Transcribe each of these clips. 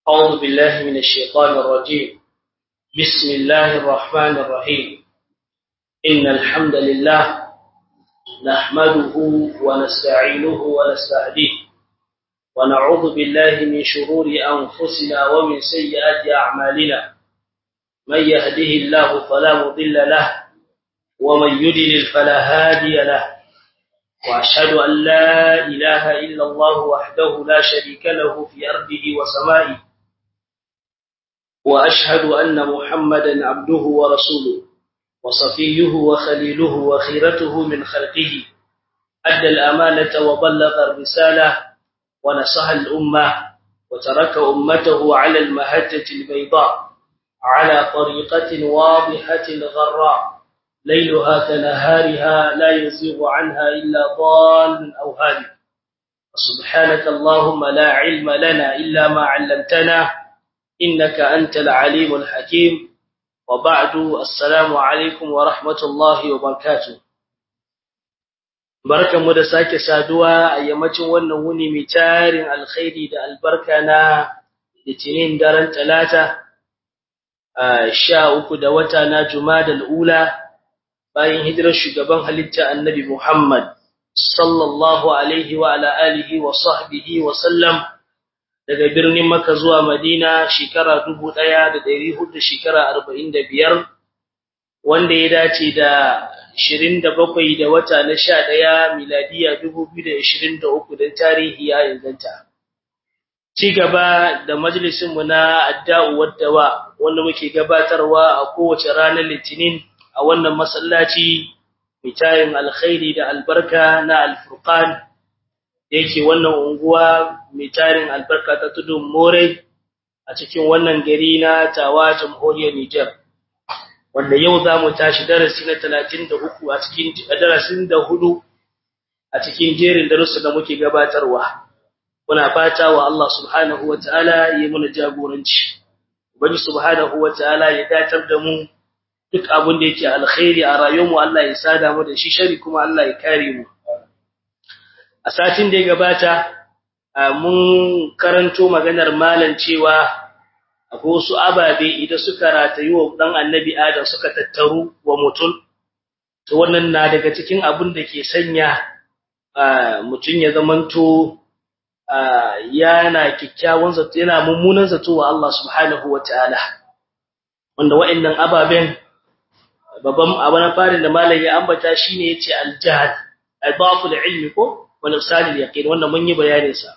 أعوذ بالله من الشيطان الرجيم بسم الله الرحمن الرحيم إن الحمد لله نحمده ونستعينه ونستهديه ونعوذ بالله من شرور أنفسنا ومن سيئات أعمالنا من يهده الله فلا مضل له ومن يدلل فلا هادي له وأشهد أن لا إله إلا الله وحده لا شريك له في أرضه وسمائه وأشهد أن محمدا عبده ورسوله وصفيه وخليله وخيرته من خلقه أدى الأمانة وبلغ الرسالة ونصح الأمة وترك أمته على المهجة البيضاء على طريقة واضحة غراء ليلها كنهارها لا يزيغ عنها إلا ضال أو هادي سبحانك اللهم لا علم لنا إلا ما علمتنا إنك أنت العليم الحكيم وبعد السلام عليكم ورحمة الله وبركاته barkan mu da sake saduwa a yammacin wannan wuni mai tarin alkhairi da albarka na litinin daren talata sha uku da wata na jumadal ula bayan hijirar shugaban halitta annabi Muhammad sallallahu alaihi wa ala alihi wa sahbihi wa sallam daga birnin Makka zuwa Madina shekara 1400 shekara 45 wanda ya dace da 27 da wata na 11 miladiya 2023 dan tarihi ya inganta ci gaba da majalisin mu na adda'u waddawa wanda muke gabatarwa a kowace ranar litinin a wannan masallaci mitayin alkhairi da albarka na alfurqan yake wannan unguwa mitayin albarka ta tudun more a cikin wannan gari na tawa jamhuriyar Niger wanda yau zamu tashi darasi na 33 a cikin darasin da hudu a cikin jerin darussa da muke gabatarwa muna fata wa Allah subhanahu wataala ya muna jagoranci ubangi subhanahu wataala ya datar da mu duk abin da yake alkhairi a rayuwarmu Allah ya sada mu da shi shari kuma Allah ya kare mu a satin da ya gabata mun karanto maganar malan cewa akwai wasu ababe idan suka ratayi wa dan annabi Adam suka tattaru wa mutum to wannan na daga cikin abin da ke sanya mutum ya zamanto yana kikkiawan zato yana mummunan zato wa Allah subhanahu wataala wanda wa'annan ababen babban abu na farin da malam ya ambata shine yace al-jahl al-daful ilmi ko wal irsalil yaqin wannan mun yi bayanin sa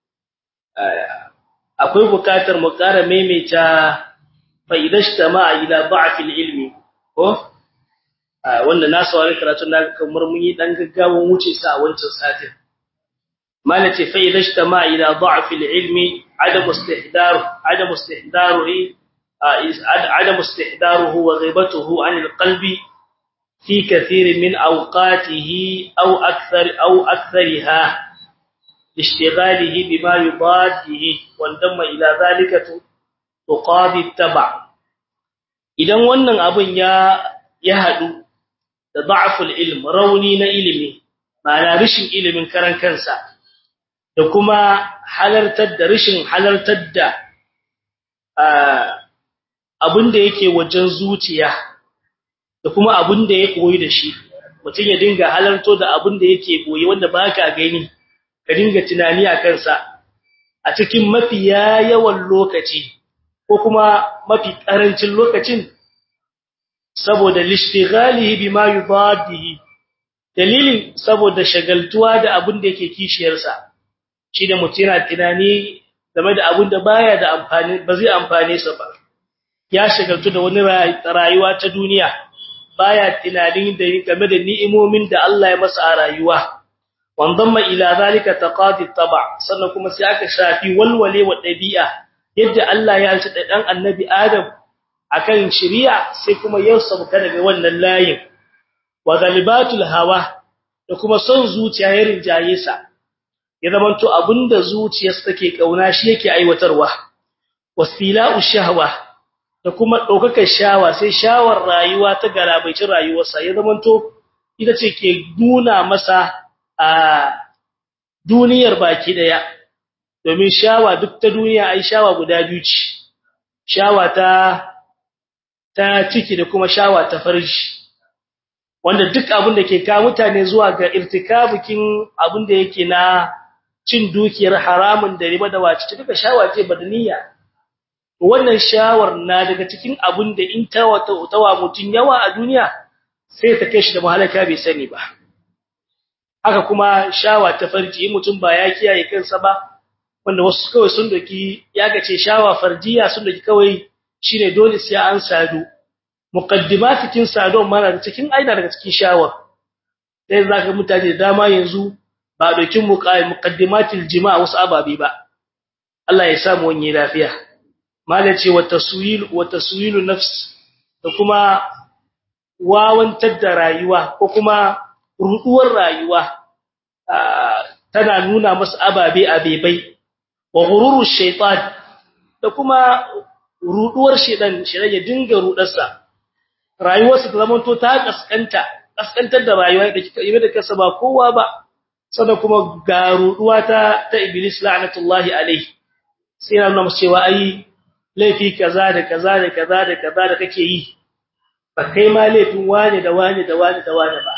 akwai bukatar mu ƙara maimaita fa idashtama ila da'fil ilmi ko wanda na saurari karatu na kamar mun yi dan gaggawan wuce sa a wancan satin malace fa idashtama ila da'fil ilmi adam istihdar adam istihdaru عدم استحضاره وغيبته عن القلب في كثير من أوقاته أو أكثر أو أكثرها لاشتغاله بما يضاده وانضم إلى ذلك تقاضي التبع idan wannan abun ya ya hadu da da'ful ilm rauni na ilimi ma'ana rishin ilimin karan kansa da kuma halartar da rishin halartar da abin da yake wajen zuciya da kuma abin da ya koyi da shi mutum ya dinga halarto da abin da yake koyi wanda baka gani ka dinga tunani a kansa a cikin mafi yawan lokaci ko kuma mafi karancin lokacin saboda lishtighalihi bima yubadihi dalilin saboda shagaltuwa da abin da yake kishiyarsa shi da mutum yana tunani game da abin da baya da amfani ba zai amfane sa ba ya shagaltu da wani rayuwa ta duniya baya tunanin da game da ni'imomin da Allah ya masa a rayuwa wandamma ila zalika taqadi taba sannan kuma sai aka shafi walwale wa dabi'a yadda Allah ya alci dan annabi Adam akan shari'a sai kuma ya sauka daga wannan layin wa galibatul hawa da kuma son zuciya ya rinjaye sa ya zamanto abinda zuciyarsa take kauna shi yake aiwatarwa wasila'u shahwa da kuma ɗaukakar shawa sai shawar rayuwa ta galabaicin rayuwarsa ya zamanto ita ce ke nuna masa a duniyar baki daya domin shawa duk ta duniya ai shawa guda biyu ce shawa ta ta ciki da kuma shawa ta farji wanda duk abin da ke ka mutane zuwa ga irtikabukin abin da yake na cin dukiyar haramun da riba da wace duka shawa ce badaniya wannan shawar na daga cikin abin da in ta wata utawa mutun yawa a duniya sai ta kai shi da mahalaka bai sani ba haka kuma shawa ta farji mutum ba ya kiyaye kansa ba wanda wasu kawai sun doki ya gace shawa farjiya sun doki kawai shine dole sai an sadu muqaddimat cikin sadon mana da cikin aida daga cikin shawar sai zaka mutane da dama yanzu ba dokin muqaddimatil jima' wasu ababi ba Allah ya samu wani lafiya malace wa taswil wa taswilu nafs da kuma wawantar da rayuwa ko kuma ruduwar rayuwa tana nuna masa ababe abebai wa ghururu shaytan da kuma ruduwar shedan shedan ya dinga rudarsa rayuwarsa ta zama to ta kaskanta kaskantar da rayuwa da kika yi da kasa ba kowa ba sannan kuma ga ruduwa ta ta iblis la'natullahi alayhi sai na nuna cewa ai laifi kaza da kaza da kaza da kaza da kake yi ba kai ma laifin wane da wane da wane da wane ba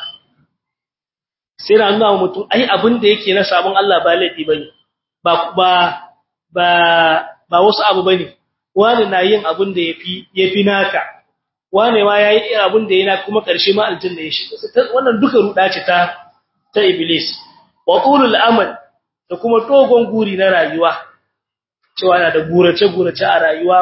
sai na nuna mutum ai abin da yake na sabon Allah ba laifi bane ba ba ba ba wasu abu bane wani na yin abin da yafi yafi naka wane ma yayi irin abin da yana kuma karshe ma aljanna ya shiga wannan duka ruda ce ta ta iblis wa tulul amal da kuma dogon guri na rayuwa cewa yana da gurace gurace a rayuwa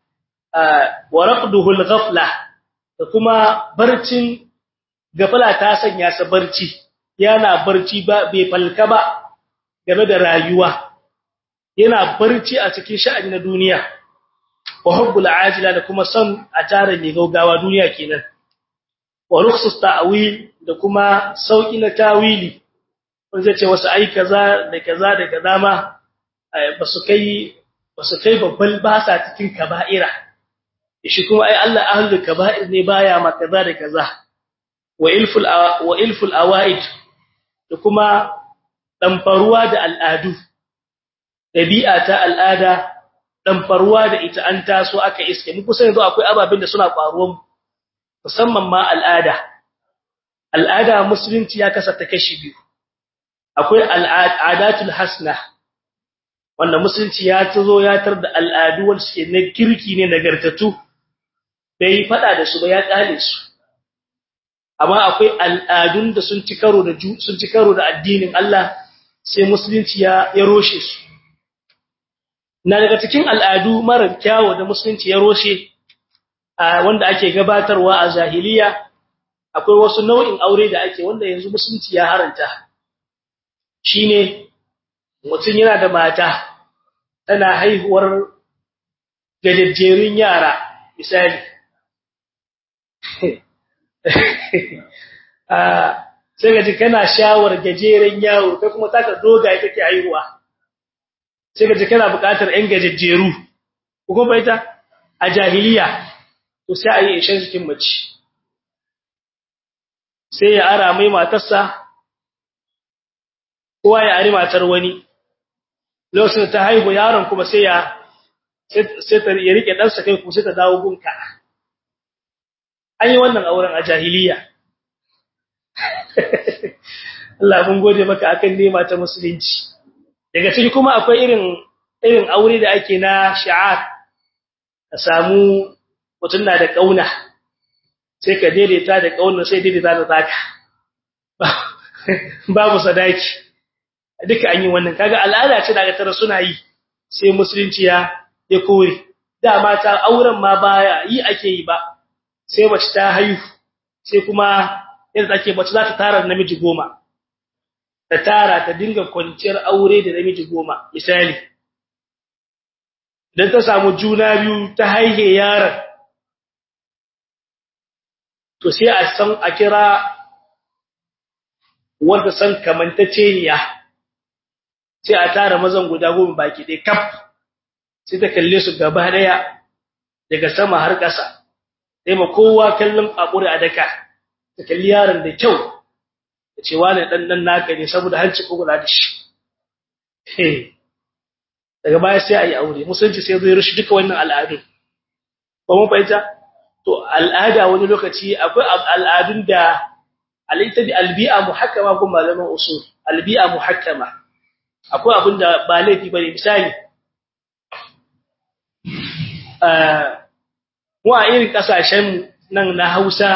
wa raqduhul ghafla da kuma barcin gafala ta sanya sa barci yana barci ba bai falka ba game da rayuwa yana barci a cikin sha'ani na duniya wa hubbul ajila da kuma son a tare mai gaugawa duniya kenan wa rukhsus ta'wil da kuma sauki na tawili wanda zai ce wasu ai kaza da kaza da kaza ma basu kai basu kai babban basa cikin kaba'ira shi kuma ai Allah ahlul kaba'ir ne baya ma kaza da kaza wa ilful wa ilful awaid da kuma damfaruwa da al'adu dabi'a ta al'ada damfaruwa da ita an taso aka iske mu kusa yanzu akwai ababen da suna faruwa musamman ma al'ada al'ada musulunci ya kasa ta kashi biyu akwai al'adatul hasna wanda musulunci ya tazo ya tar da al'adu wanda suke na kirki ne nagartatu bai fada da su ba ya kale su amma akwai al'adun da sun ci karo da sun ci karo da addinin Allah sai musulunci ya ya roshe su na daga cikin al'adu mara kyawu da musulunci ya roshe wanda ake gabatarwa a jahiliya akwai wasu nau'in aure da ake wanda yanzu musulunci ya haranta shine mutum yana da mata tana haihuwar gajejjerun yara misali sai gaji kana shawar gajeren yawo kai kuma taka dogaye take haihuwa sai gaji kana buƙatar ƴan gajejjeru ko kuma ita a jahiliya to sai a yi ishen cikin mace sai ya ara mai matarsa kowa ya ari matar wani lokacin ta haihu yaron kuma sai ya sai ta ya rike ɗansa kai kuma sai ta dawo gunka an yi wannan auren a jahiliya Allah mun gode maka akan nema ta musulunci daga ciki kuma akwai irin irin aure da ake na shi'ar ka samu mutum na da kauna sai ka daidaita da kauna sai daidaita da zaka babu sadaki duka an yi wannan kaga al'ada ce daga tara suna yi sai musulunci ya ya kore da mata auren ma baya yi ake yi ba sai mace ta haihu sai kuma yadda take mace za ta tara namiji goma ta tara ta dinga kwanciyar aure da namiji goma misali dan ta samu juna biyu ta haihe yaron to sai a san a kira wanda san kamantaceniya sai a tara mazan guda goma baki ɗaya kaf sai ta kalle su gaba daya daga sama har ƙasa sai ma kowa kallon akuri a daka ta kalli yaron da kyau ta ce wani dan dan naka ne saboda hanci kugula da shi daga baya sai ayi aure musulunci sai zai rushe duka wannan al'adu ba mun fahimta to al'ada wani lokaci akwai al'adun da alaita bi albi'a muhakkama ko malaman usul albi'a muhakkama akwai abin da ba laifi bane misali eh wa irin kasashen nan na Hausa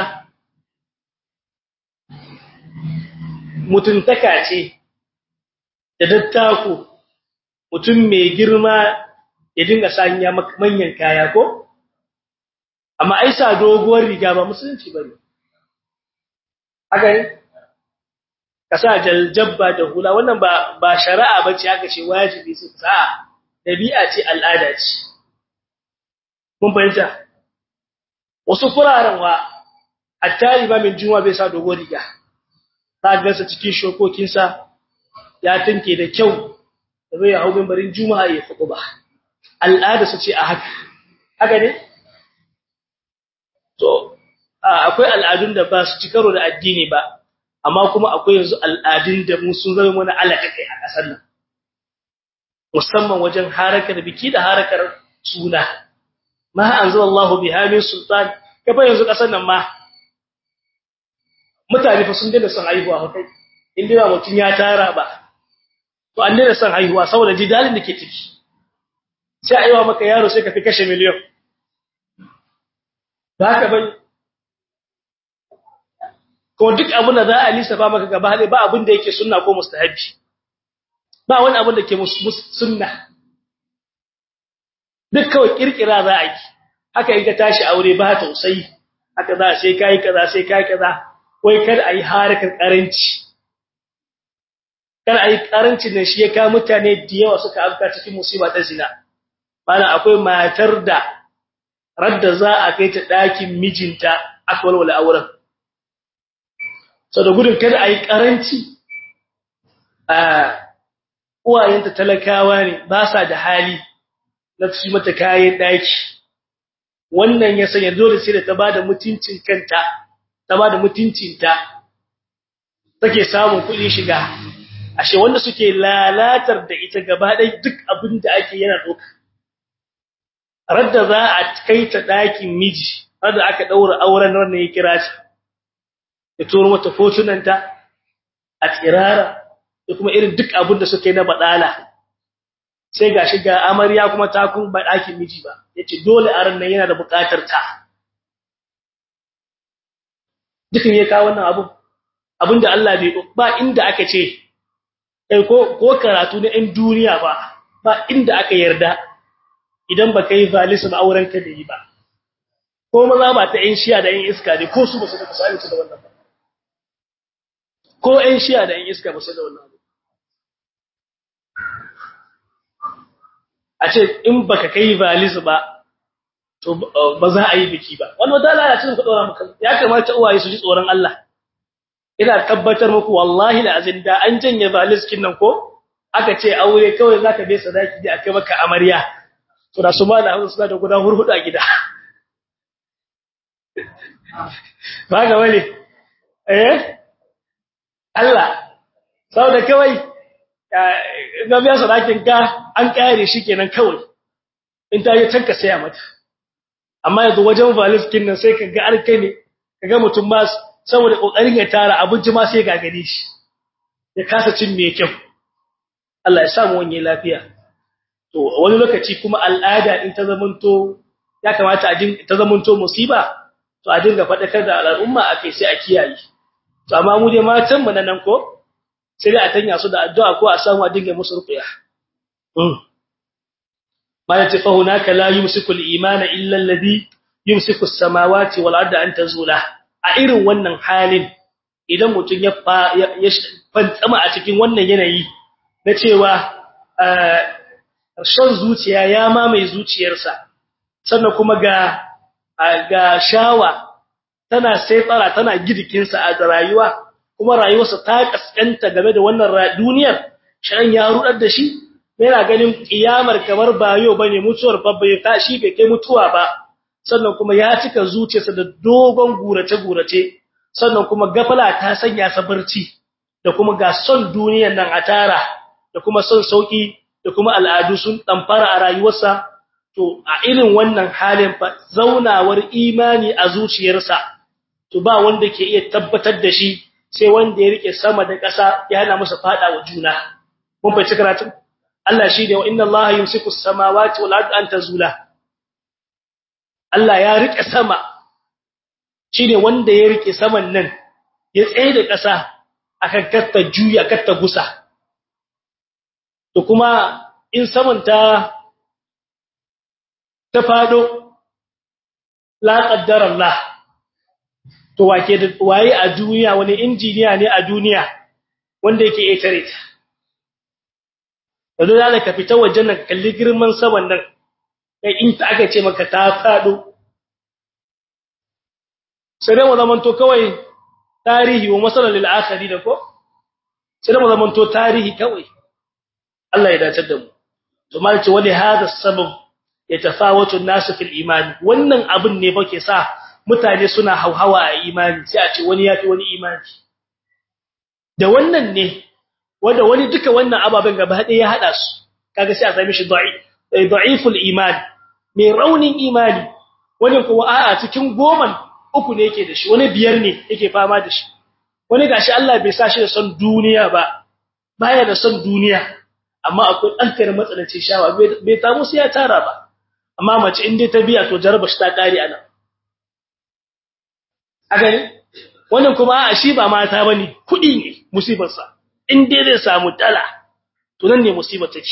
mutuntaka ce da dattako mutum mai girma ya dinga sanya manyan kaya ko amma ai sa doguwar riga ba musulunci bane haka ne kasa jaljabba da hula wannan ba ba shari'a bace aka ce wajibi su sa dabi'a ce al'ada ce mun fahimta wasu furaren wa attari ba min juma bai sa doguwar riga ta gansa cikin shokokinsa ya tinke da kyau da zai hau mimbarin juma'a ya fuku ba al'ada su ce a haka haka ne to akwai al'adun da ba su ci karo da addini ba amma kuma akwai yanzu al'adun da mu sun zama mana alaka kai a kasar nan musamman wajen harakar biki da harakar suna ma anzalallahu biha min sultan kafa yanzu kasar nan ma mutane fa sun dinga son haihuwa kai inda ba mutun ya tara ba to an dinga son haihuwa saboda jidalin da ke ciki sai aiwa maka yaro sai ka fi kashe miliyon ba haka bane ko duk abin da za a lissafa maka gaba ba abin da yake sunna ko mustahabi ba wani abin da ke sunna duk kawai kirkira za a yi haka in ka tashi aure ba tausayi haka za sai kai kaza sai kai kaza wai kar ayi harkar karanci kar ayi karancin nan shi ya ka mutane da yawa suka afka cikin musiba ta zina bana akwai matar da radda za a kai ta dakin mijinta aka walwala auren so da gudun kada ayi karanci a uwayenta talakawa ne ba sa da hali na su mata kayan daki wannan ya sanya dole sai da ta bada mutuncin kanta ta bada mutuncinta take samun kuɗi shiga ashe wanda suke lalatar da ita gaba ɗaya duk abin da ake yana doka radda za a kai ta ɗakin miji radda aka ɗaura auren wannan ya kira shi ya turo mata fotunanta a tsirara da kuma irin duk abin da suke na badala sai gashi ga amarya kuma ta kun ba ɗakin miji ba yace dole aran nan yana da buƙatar ta dukin ya kawo wannan abu abinda Allah bai ba inda aka ce kai ko ko karatu na ɗan duniya ba ba inda aka yarda idan baka yi valisa ba auren ka da yi ba ko maza ba ta ƴan shiya da ƴan iska ne ko su ba su da misali da wannan ba ko ƴan shiya da ƴan iska ba su da wannan a ce in baka kai valisa ba to ba za a yi biki ba wani wata lalacin ku dora maka ya kamata uwaye su ji tsoron Allah ina tabbatar muku wallahi la azin da an janye valiskin nan ko aka ce aure kawai zaka bai sadaki da aka maka amarya to da su ma da suna da guda hurhudu a gida ba ga wani eh Allah saboda kawai ga biya sadakin ka an kare shi kenan kawai in ta yi tanka saya mata amma yanzu wajen valiskin nan sai kaga arkai ne kaga mutum ma saboda kokarin ya tara abinci ma sai gagare shi ya kasa cin me kyau Allah ya samu wani lafiya to wani lokaci kuma al'ada din ta zamanto ya kamata a din ta zamanto musiba to a dinga fadakar da al'umma akai sai a kiyaye to amma mu dai matan mu nan ko sai dai a tanya su da addu'a ko a samu a dinga musu ruqya ما يتفهناك لا يمسك الإيمان إلا الذي يمسك السماوات والأرض أن تزولا a irin wannan halin idan mutum ya fantsama a cikin wannan yanayi na cewa son zuciya ya mamaye zuciyarsa sannan kuma ga ga shawa tana sai tsara tana gidikinsa a rayuwa kuma rayuwarsa ta kaskanta game da wannan duniyar shan ya rudar da shi yana ganin kiyamar kamar bayo bane mutuwar babba ya tashi bai kai mutuwa ba sannan kuma ya cika zuciyarsa da dogon gurace gurace sannan kuma gafala ta sanya sa barci da kuma ga son duniyar nan a tara da kuma son sauki da kuma al'adu sun damfara a rayuwarsa to a irin wannan halin fa zaunawar imani a zuciyarsa to ba wanda ke iya tabbatar da shi sai wanda ya rike sama da ƙasa ya hana masa fada wa juna mun fahimci karatu Allah shi ne wa inna Allah yumsiku as-samawati wal ardi an tazula Allah ya rike sama shine wanda ya rike saman nan ya tsaye da ƙasa akan katta juya katta gusa to kuma in saman ta ta fado la qaddara Allah to wake da waye a duniya wani injiniya ne a duniya wanda yake etare ta yanzu da ka fita wajen nan kalli girman saman nan kai in ta aka ce maka ta fado sai dai mu zamanto kawai tarihi wa masalan lil akhiri da ko sai dai mu zamanto tarihi kawai Allah ya dace da mu to mal ce wali hada sabab yatafawatu an-nas fil iman wannan abin ne fa ke sa mutane suna hauhawa a imani sai a ce wani yafi wani imani da wannan ne wanda wani duka wannan ababen gaba ɗaya ya hada su kaga sai a sami shi da'iful iman mai raunin imani wani kuma a'a cikin goman uku ne yake da shi wani biyar ne yake fama da shi wani gashi Allah bai sa shi da son duniya ba baya da son duniya amma akwai ɗankar matsalancin shawa bai tamu sai ya tara ba amma mace in dai ta biya to jaraba shi ta kare ana a gani wannan kuma a shi ba mata bane kudi ne musibar sa in dai zai samu dala to nan ne musibar take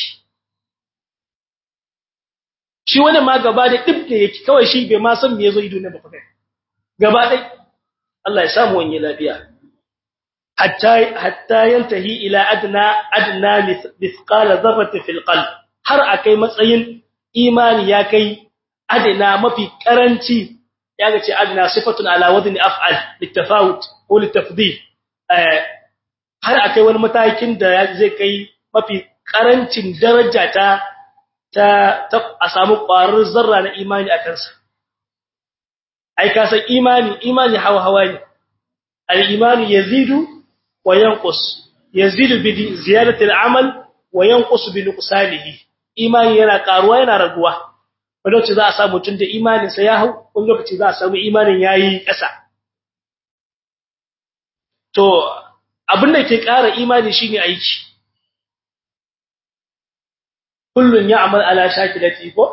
shi wannan ma gaba da dib da yake kawai shi bai ma san me yazo ido ne ba fa gaba dai Allah ya samu wani lafiya hatta hatta yantahi ila adna adna mithqala dharratin fil qalb har akai matsayin imani ya kai adna mafi karanci yaga ce adna sifatun ala wadni af'al litafawut ko litafdil har akai wani matakin da zai kai mafi karancin daraja ta ta a samu ƙwarar zarra na imani a kansa ai ka san imani imani hawa hawa ne al-imani yazidu wa yanqus yazidu bi ziyadati al-amal wa yanqus bi nuqsanihi imani yana karuwa yana raguwa wani lokaci za a samu mutum da imanin sa ya hau wani lokaci za a samu imanin yayi ƙasa to abin da ke ƙara imani shine aiki kullun ya'mal ala shakilati ko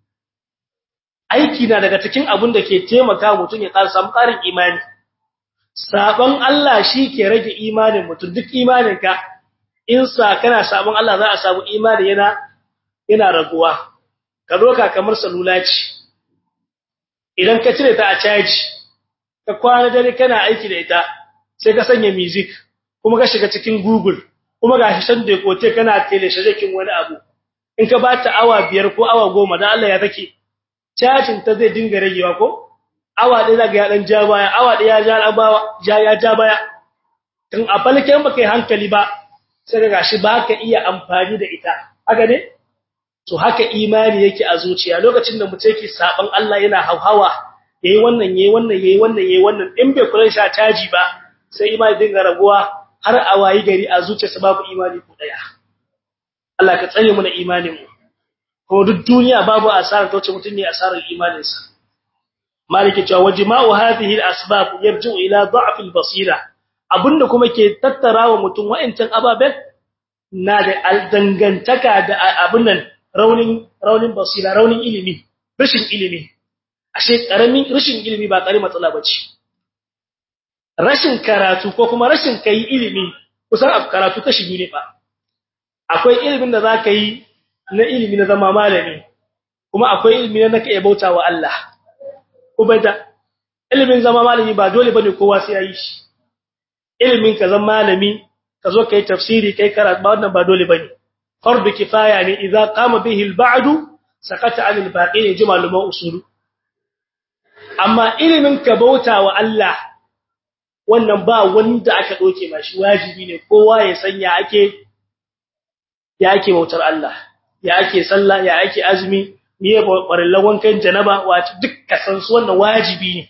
aiki na daga cikin abin da ke taimaka mutum ya ƙara samu ƙarin imani sabon Allah shi ke rage imanin mutum duk imaninka in sa kana sabon Allah za a samu imani yana yana raguwa ka doka kamar salula ce idan ka cire ta a caji ka kwana dare kana aiki da ita sai ka sanya music kuma ka shiga cikin google kuma ga shi san da kote kana tele shajakin wani abu in ka bata awa biyar ko awa goma dan Allah ya take cajin ta zai dinga ragewa ko awa ɗaya zaga ya dan ja baya awa ɗaya ya ja abawa ja ya ja baya kan a falken baka yi hankali ba sai ga gashi baka iya amfani da ita haka ne to haka imani yake a zuciya lokacin da mutum yake saban Allah yana hauhawa yayi wannan yayi wannan yayi wannan yayi wannan in bai kula sha caji ba sai imani dinga raguwa har a wayi gari a zuciyarsa babu imani ko daya Allah ka tsare mu na imanin mu ko duk duniya babu asara ta wace mutum ne asarar imaninsa maliki cewa wajma'u hadhihi al-asbab yarji'u ila da'f al-basira abinda kuma ke tattarawa mutum wa'ancan ababen na da dangantaka da abin nan raunin raunin basira raunin ilimi rashin ilimi ashe karamin rashin ilimi ba kare matsala bace rashin karatu ko kuma rashin kai ilimi kusan karatu kashi biyu ne fa akwai ilimin da zaka yi na ilimi na zama malami kuma akwai ilimi na naka bautawa Allah kuma da ilimin zama malami ba dole bane kowa sai yayi shi ilimin ka zama malami ka zo kai tafsiri kai karatu ba wannan ba dole bane fardu kifaya ne idza qama bihi al-ba'd sakata 'an al-baqin jumal ma usulu amma ilimin ka bautawa Allah wannan ba wanda aka doke mashi wajibi ne kowa ya sanya ake ya ake bautar Allah ya ake sallah ya ake azumi miye barillan wankan janaba wace duk kasan su wannan wajibi ne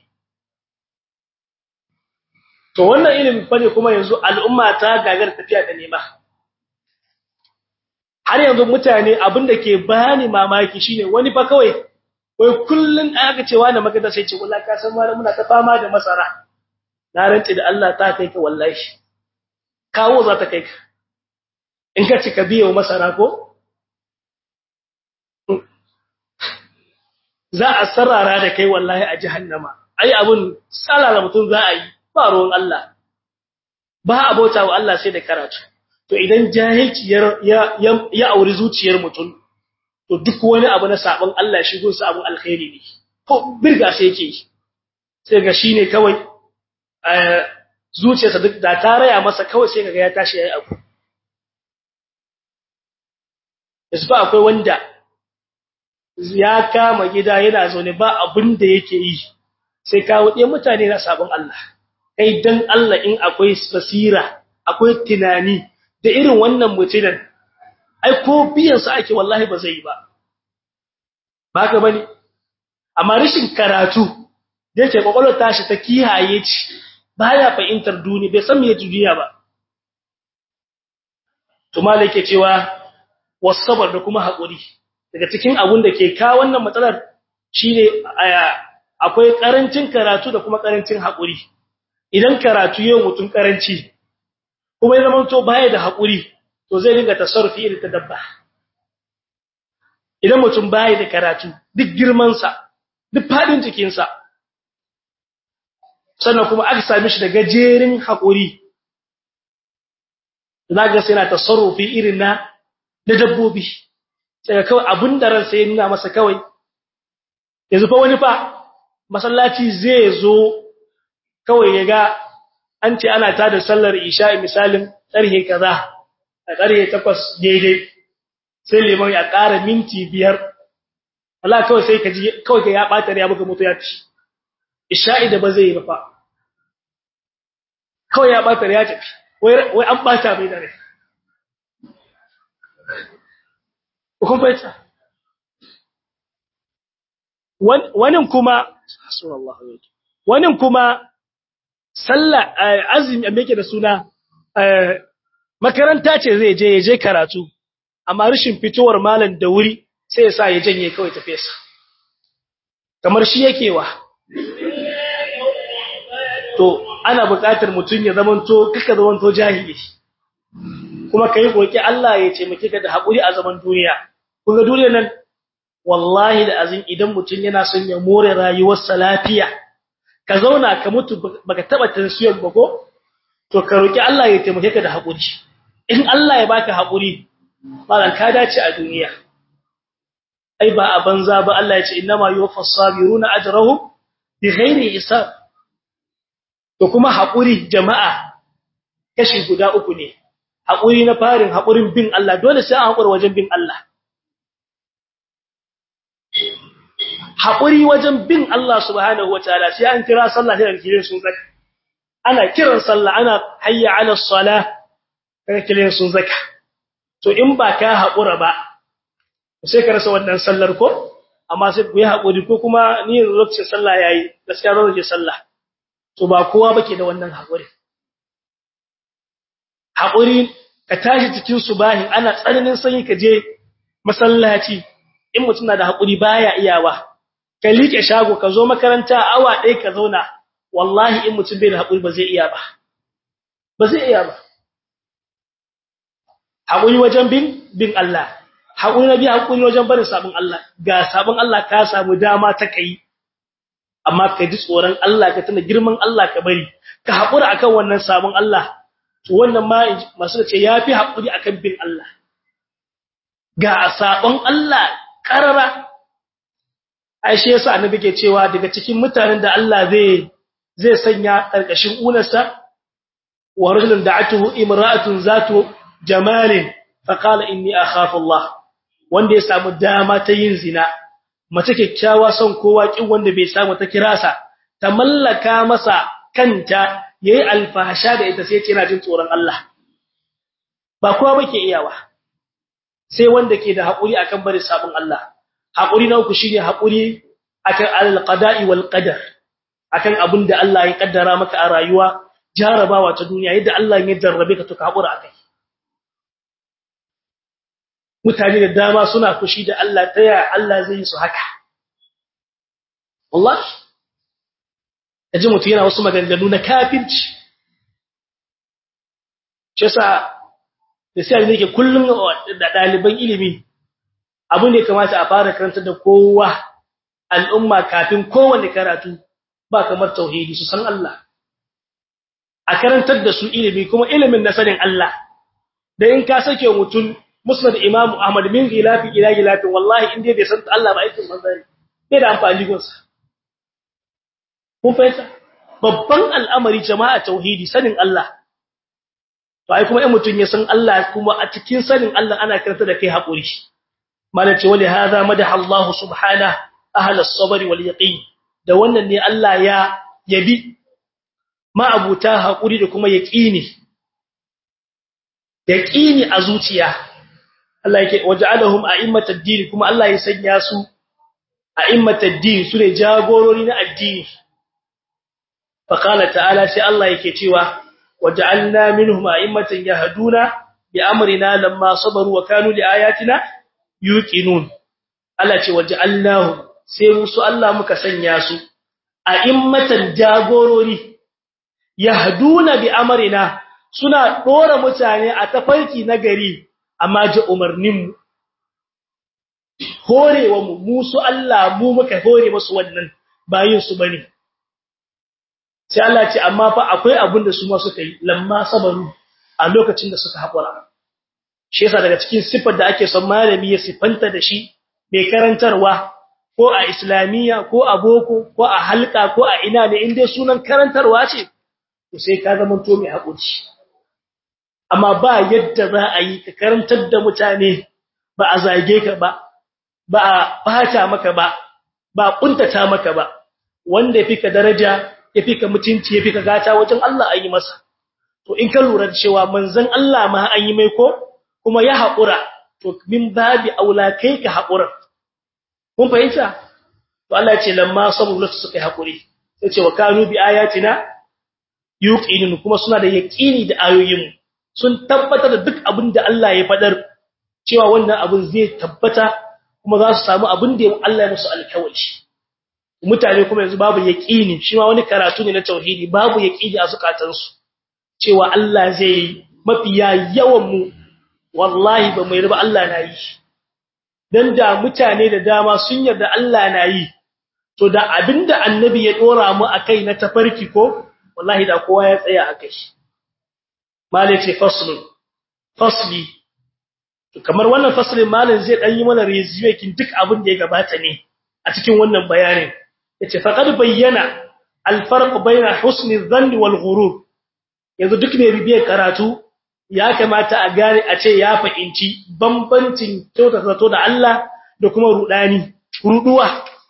to wannan ilimi fa ne kuma yanzu al'umma ta gagar tafiya da nema har yanzu mutane abin da ke bani mamaki shine wani fa kawai wai kullun aka cewa da magana sai ce wallahi ka san malamu muna ta fama da masara na rantsi da Allah ta kai ka wallahi kawo za ta kai ka in ka cika biyo masara ko za a sarara da kai wallahi a jahannama ai abun salala mutum za a yi ba ruwan Allah ba abota wa Allah sai da karatu to idan jahilci ya ya auri zuciyar mutum to duk wani abu na sabon Allah shigo su abun alkhairi ne ko birga sai yake sai ga shine kawai zuciyarsa duk da ta raya masa kawai sai kaga ya tashi yayi abu yasu ba akwai wanda ya kama gida yana zaune ba abin da yake yi sai kawo ɗaya mutane na sabon Allah kai dan Allah in akwai basira akwai tunani da irin wannan mutunan ai ko biyan sa ake wallahi ba zai yi ba ba ka bane amma rashin karatu da yake kokolwar tashi ta kihaye ci baya fahimtar duniya bai san me duniya ba to malai yake cewa wasabar da kuma hakuri daga cikin abun da ke kawo wannan matsalar shine akwai karancin karatu da kuma karancin hakuri idan karatu yau mutun karanci kuma ya zama to baya da hakuri to zai dinga tasarrufi irin ta dabba idan mutum baya da karatu duk girman sa duk fadin jikin sa sannan kuma aka same shi da gajerin hakuri zaka sai na tasarrufi irin na da dabbobi sai kawai abin da ransa ya nuna masa kawai yanzu fa wani fa masallaci zai zo kawai ya ga an ce ana tada sallar isha'i misalin ƙarhe kaza a ƙarhe takwas daidai sai liman ya ƙara minti biyar Allah kawai sai ka ji kawai ka ya ɓata ya buga mutu ya ci isha'i da ba zai yi ba fa kawai ya ɓata ya tafi wai an ɓata mai da rai kun fahimta wani kuma wani kuma sallah azumi me yake da suna makaranta ce zai je ya je karatu amma rashin fitowar malam da wuri sai ya sa ya janye kawai tafiya sa kamar shi yake wa to ana buƙatar mutum ya zamanto kaka zamanto jahili kuma kai goki Allah ya ce muke ka da hakuri a zaman duniya kun ga duniyar nan wallahi da azin idan mutum yana son ya more rayuwarsa lafiya ka zauna ka mutu baka taba tansiyar ba ko to ka roki Allah ya taimake ka da hakuri in Allah ya baka hakuri malan ka dace a duniya ai ba a banza ba Allah ya ce innama yuwaffas sabiruna ajrahum bighairi hisab to kuma hakuri jama'a kashi guda uku ne hakuri na farin hakurin bin Allah dole sai an hakura wajen bin Allah haƙuri wajen bin Allah subhanahu wa ta'ala sai an kira sallah sai kiran sun zaka ana kiran sallah ana hayya ala salah kaga kiran sun zaka to in ba ka haƙura ba sai ka rasa wannan sallar ko amma sai ku yi haƙuri ko kuma ni lokacin sallah yayi gaskiya zan je sallah to ba kowa bake da wannan haƙuri haƙuri ka tashi cikin subahin ana tsananin sanyi ka je masallaci in mutum na da haƙuri baya iyawa ka liƙe shago ka zo makaranta awa ɗaya ka zauna wallahi in mutum bai da haƙuri ba zai iya ba ba zai iya ba haƙuri wajen bin bin Allah haƙuri na biya haƙuri wajen barin sabon Allah ga sabon Allah ka samu dama ta kai amma ka ji tsoron Allah ka tuna girman Allah ka bari ka haƙura akan wannan sabon Allah to wannan ma masu ce yafi haƙuri akan bin Allah ga sabon Allah karara Aisha yasa annabi ke cewa daga cikin mutanen da Allah zai zai sanya karkashin unarsa wa rajulun da'atuhu imra'atun zatu jamalin fa qala inni akhafu Allah wanda ya samu dama ta yin zina mace kyakkyawa son kowa kin wanda bai samu ta kirasa ta mallaka masa kanta yayi alfahasha da ita sai ya ce yana jin tsoron Allah ba kowa bake iyawa sai wanda ke da haƙuri akan bari sabon Allah haƙuri na uku shine haƙuri akan al-qada'i wal qadar akan abin da Allah ya kaddara maka a rayuwa jarabawa ta duniya yadda Allah ya jarrabe ka to ka haƙura akai mutane da dama suna fushi da Allah ta yaya Allah zai yi su haka wallahi kaji mutum yana wasu maganganu na kafirci shi yasa da sai ne ke kullum da ɗaliban ilimi abu ne kamata a fara karanta da kowa al'umma kafin kowanne karatu ba kamar tauhidi su san Allah a karantar da su ilimi kuma ilimin na sanin Allah da in ka sake mutum musnad imam ahmad min gilafi ila gilafi wallahi in dai bai san Allah ba aikin manzari bai da amfani gonsa kun fahimta babban al'amari jama'a tauhidi sanin Allah to ai kuma in mutum ya san Allah kuma a cikin sanin Allah ana karanta da kai hakuri malace wali hada madaha Allah subhanahu ahlus sabr wal yaqin da wannan ne Allah ya yabi ma'abuta hakuri da kuma yaqini yaqini a zuciya Allah yake waja'alahum a'immatad din kuma Allah ya sanya su a'immatad din su ne jagorori na addini fa qala ta'ala sai Allah yake cewa waja'alna minhum a'immatan yahduna bi amrina lamma sabaru wa kanu li ayatina yuqinun Allah ce waja'alnahu sai musu Allah muka sanya su a'immatan jagorori yahduna bi amrina suna dora mutane a tafarki na gari amma ji umarnin mu horewa mu musu Allah mu muka hore musu wannan bayin su bane sai Allah ce amma fa akwai abin da su ma suka yi lamma sabaru a lokacin da suka haƙura shi yasa daga cikin sifar da ake son malami ya sifanta da shi mai karantarwa ko a islamiyya ko a boko ko a halka ko a ina ne inda sunan karantarwa ce to sai ka zama to mai haƙuri amma ba yadda za a yi ka karantar da mutane ba a zage ka ba ba a fata maka ba ba kuntata maka ba wanda ya fika daraja ya fika mutunci ya fika gata wajen Allah ayi masa to in ka lura da cewa manzon Allah ma an yi mai ko kuma ya haƙura to min babi aula kai ka haƙura kun fahimta to Allah ya ce lamma sabu lasu suka yi haƙuri sai ce wa kanu bi ayatina yuqinun kuma suna da yaqini da ayoyin sun tabbatar da duk abin da Allah ya fadar cewa wannan abin zai tabbata kuma za su samu abin da Allah ya musu alkawari mutane kuma yanzu babu yaqini shi ma wani karatu ne na tauhidi babu yaqini a zukatansu cewa Allah zai mafiya yawan mu wallahi ba mai riba Allah na yi dan da mutane da dama sun yarda Allah na yi to da abinda annabi ya dora mu akai na tafarki ko wallahi da kowa ya tsaya akai malai ce faslun fasli kamar wannan faslin malin zai dan yi mana review kin duk abin da ya gabata ne a cikin wannan bayanin yace faqad bayyana al-farq bayna husni dhanni wal ghurur yanzu duk ne bibiyar karatu ya kamata a gane a ce ya fahimci bambancin kyautata zato da Allah da kuma rudani ruduwa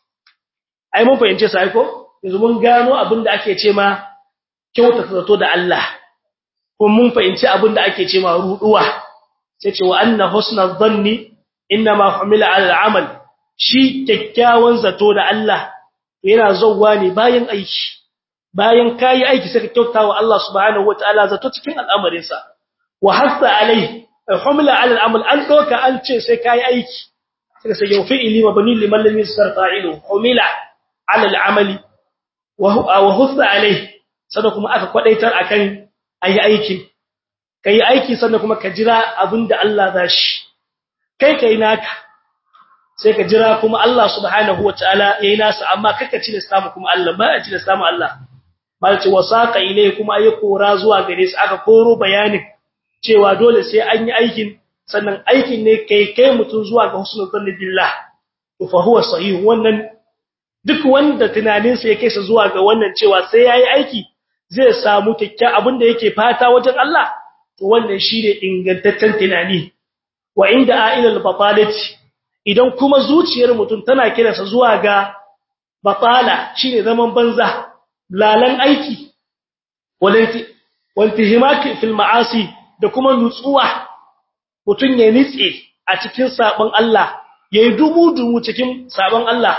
ai mun fahimce sai ko yanzu mun gano abin da ake ce ma kyautata zato da Allah ko mun fahimci abin da ake ce ma ruduwa sai ce wa anna husna dhanni inma humila ala al-amal shi kyakkyawan zato da Allah yana zauwa ne bayan aiki bayan kai aiki sai ka kyautawa Allah subhanahu wataala zato cikin al'amarinsa wa hasa alai humla ala al'amal an doka an ce sai kai aiki sai sai yau fi'ili mabni liman lam yasar fa'ilu humila ala al'amali wa wa hasa alai sannan kuma aka kwadaitar akan ayi aikin kai aiki sannan kuma ka jira abinda Allah zashi kai kai naka sai ka jira kuma Allah subhanahu wataala yayi nasa amma kaka ci da samu kuma Allah ba a ci da samu Allah malci wasaqa ilai kuma ayi kora zuwa gare su aka koro bayanin cewa dole sai an yi aikin sannan aikin ne kai kai mutun zuwa ga husnul zanni billah to fa huwa sahih wannan duk wanda tunanin sa yake sa zuwa ga wannan cewa sai yayi aiki zai samu kikkiya abinda yake fata wajen Allah to wannan shine ingantaccen tunani wa inda a'ilal batalati idan kuma zuciyar mutum tana kiransa zuwa ga batala shine zaman banza lalan aiki walanti wantihimaki fil ma'asi da kuma nutsuwa mutun ya nitse a cikin sabon Allah yayi dumu-dumu cikin sabon Allah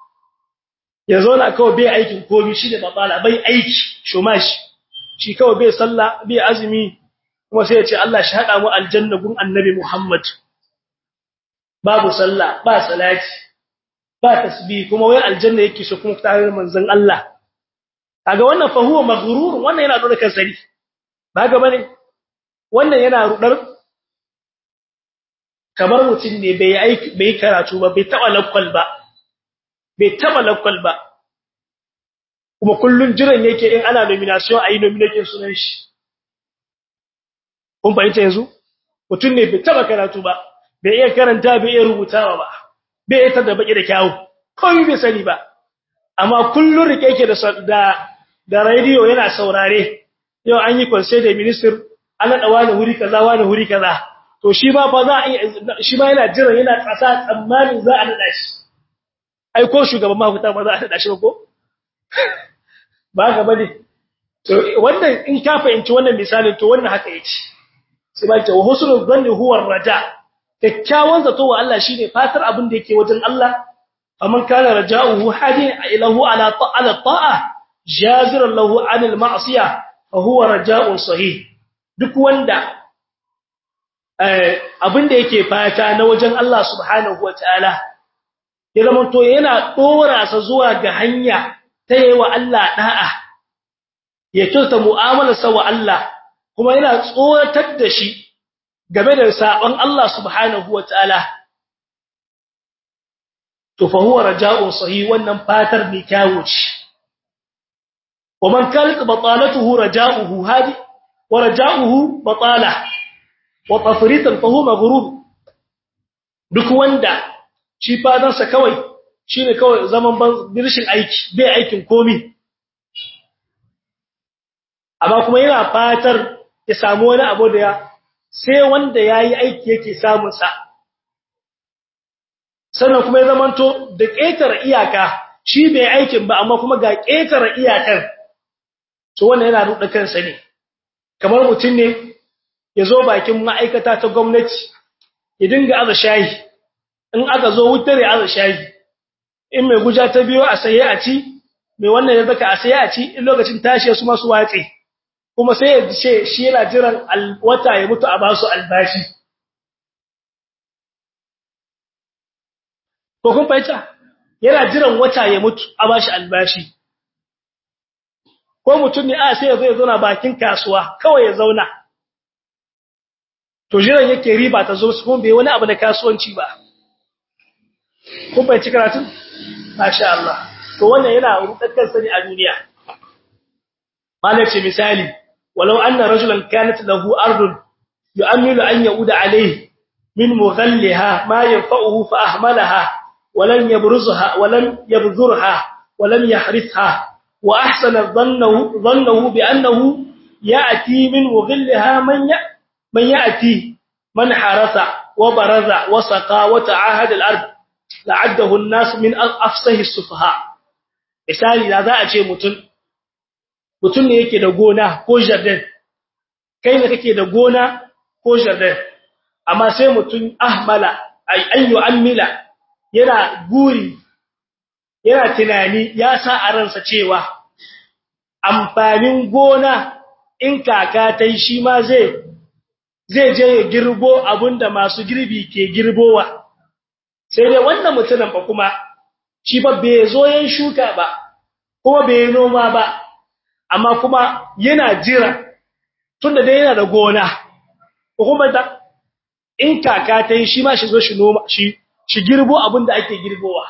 ya zauna kawai bai aikin komai shi da babala bai aiki shumashi shi kawai bai sallah bai azumi kuma sai ya ce Allah shi hada mu aljanna gun annabi Muhammad babu sallah ba salati ba tasbih kuma wai aljanna yake so kuma tare manzon Allah kaga wannan fa huwa maghrur wannan yana dora kansa ne ba ga bane wannan yana rudar kamar mutum ne bai aiki bai karatu ba bai taba lakwal ba bai taba lakwal ba kuma kullun jiran yake in ana nomination ayi nomination sunan shi kun fahimta yanzu mutum ne bai taba karatu ba bai iya karanta bai iya rubutawa ba bai iya tada baki da kyawu kawai bai sani ba amma kullun rike yake da da da radio yana saurare yau an yi conseil da minister ana da wani huri kaza wani huri kaza to shi ba fa za a shi ba yana jira yana tsasa tsammanin za a nada shi ai ko shugaban mafuta ba za a nada shi ba ko ba ga bane to wannan in ka fahimci wannan misalin to wannan haka yake sai ba ta husnul dhanni huwa raja kyakkyawan zato wa Allah shine fatar abin da yake wajen Allah faman kana raja'uhu hadin ilahu ala ta'ala ta'a jaziran lahu anil ma'siyah fa huwa raja'un sahih duk wanda abin da yake fata na wajen Allah subhanahu wataala ya zama to yana dora sa zuwa ga hanya ta yi wa Allah da'a ya kyauta mu'amalarsa wa Allah kuma yana tsoratar da shi game da sabon Allah subhanahu wataala to fa huwa raja'un sahih wannan fatar ne kyawu ce wa man kalqa batalatuhu raja'uhu hadi wa raja'uhu batala wa tafritan fa huwa maghrur duk wanda shi fadansa kawai shine kawai zaman birshin aiki bai aikin komi amma kuma yana fatar ya samu wani abu da ya sai wanda yayi aiki yake samun sa sannan kuma ya zamanto da ƙetare iyaka shi bai aikin ba amma kuma ga ƙetare iyakar to wannan yana ruɗa kansa ne kamar mutum ne ya zo bakin ma'aikata ta gwamnati ya dinga aza shayi in aka zo wutar ya aza shayi in mai guja ta biyo a saye a ci mai wannan ya zaka a saye a ci in lokacin tashi su masu watse kuma sai ya ce shi yana jiran wata ya mutu a basu albashi ko kun fahimta yana jiran wata ya mutu a bashi albashi ko mutum ne a sai ya zo ya zauna bakin kasuwa kawai ya zauna to jiran yake riba ta zo su kuma bai wani abu na kasuwanci ba kun fahimci karatun masha Allah to wannan yana rudakkan sani a duniya malace misali walau anna rajulan kanat lahu ardun yu'amilu an yauda alayhi min mughallaha ma yanfa'uhu fa ahmalaha ولن يبرزها ولن يبذرها ولم يحرثها واحسن ظنه ظنه بانه ياتي من مغلها من من ياتي من حرث وبرز وسقى وتعاهد الارض لعده الناس من افسه السفهاء misali da za a ce mutum mutum ne yake da gona ko jardin kai ne kake da gona ko jardin amma sai mutum ahmala ay ayyu amila yana guri yana tunani ya sa a ransa cewa amfanin gona in kaka ta yi shi ma zai zai je ya girbo abinda masu girbi ke girbowa sai dai wannan mutumin ba kuma shi ba bai zo yin shuka ba kuma bai noma ba amma kuma yana jira tunda dai yana da gona kuma da in kaka ta yi shi ma shi zo shi noma shi shi girbo abin da ake girbowa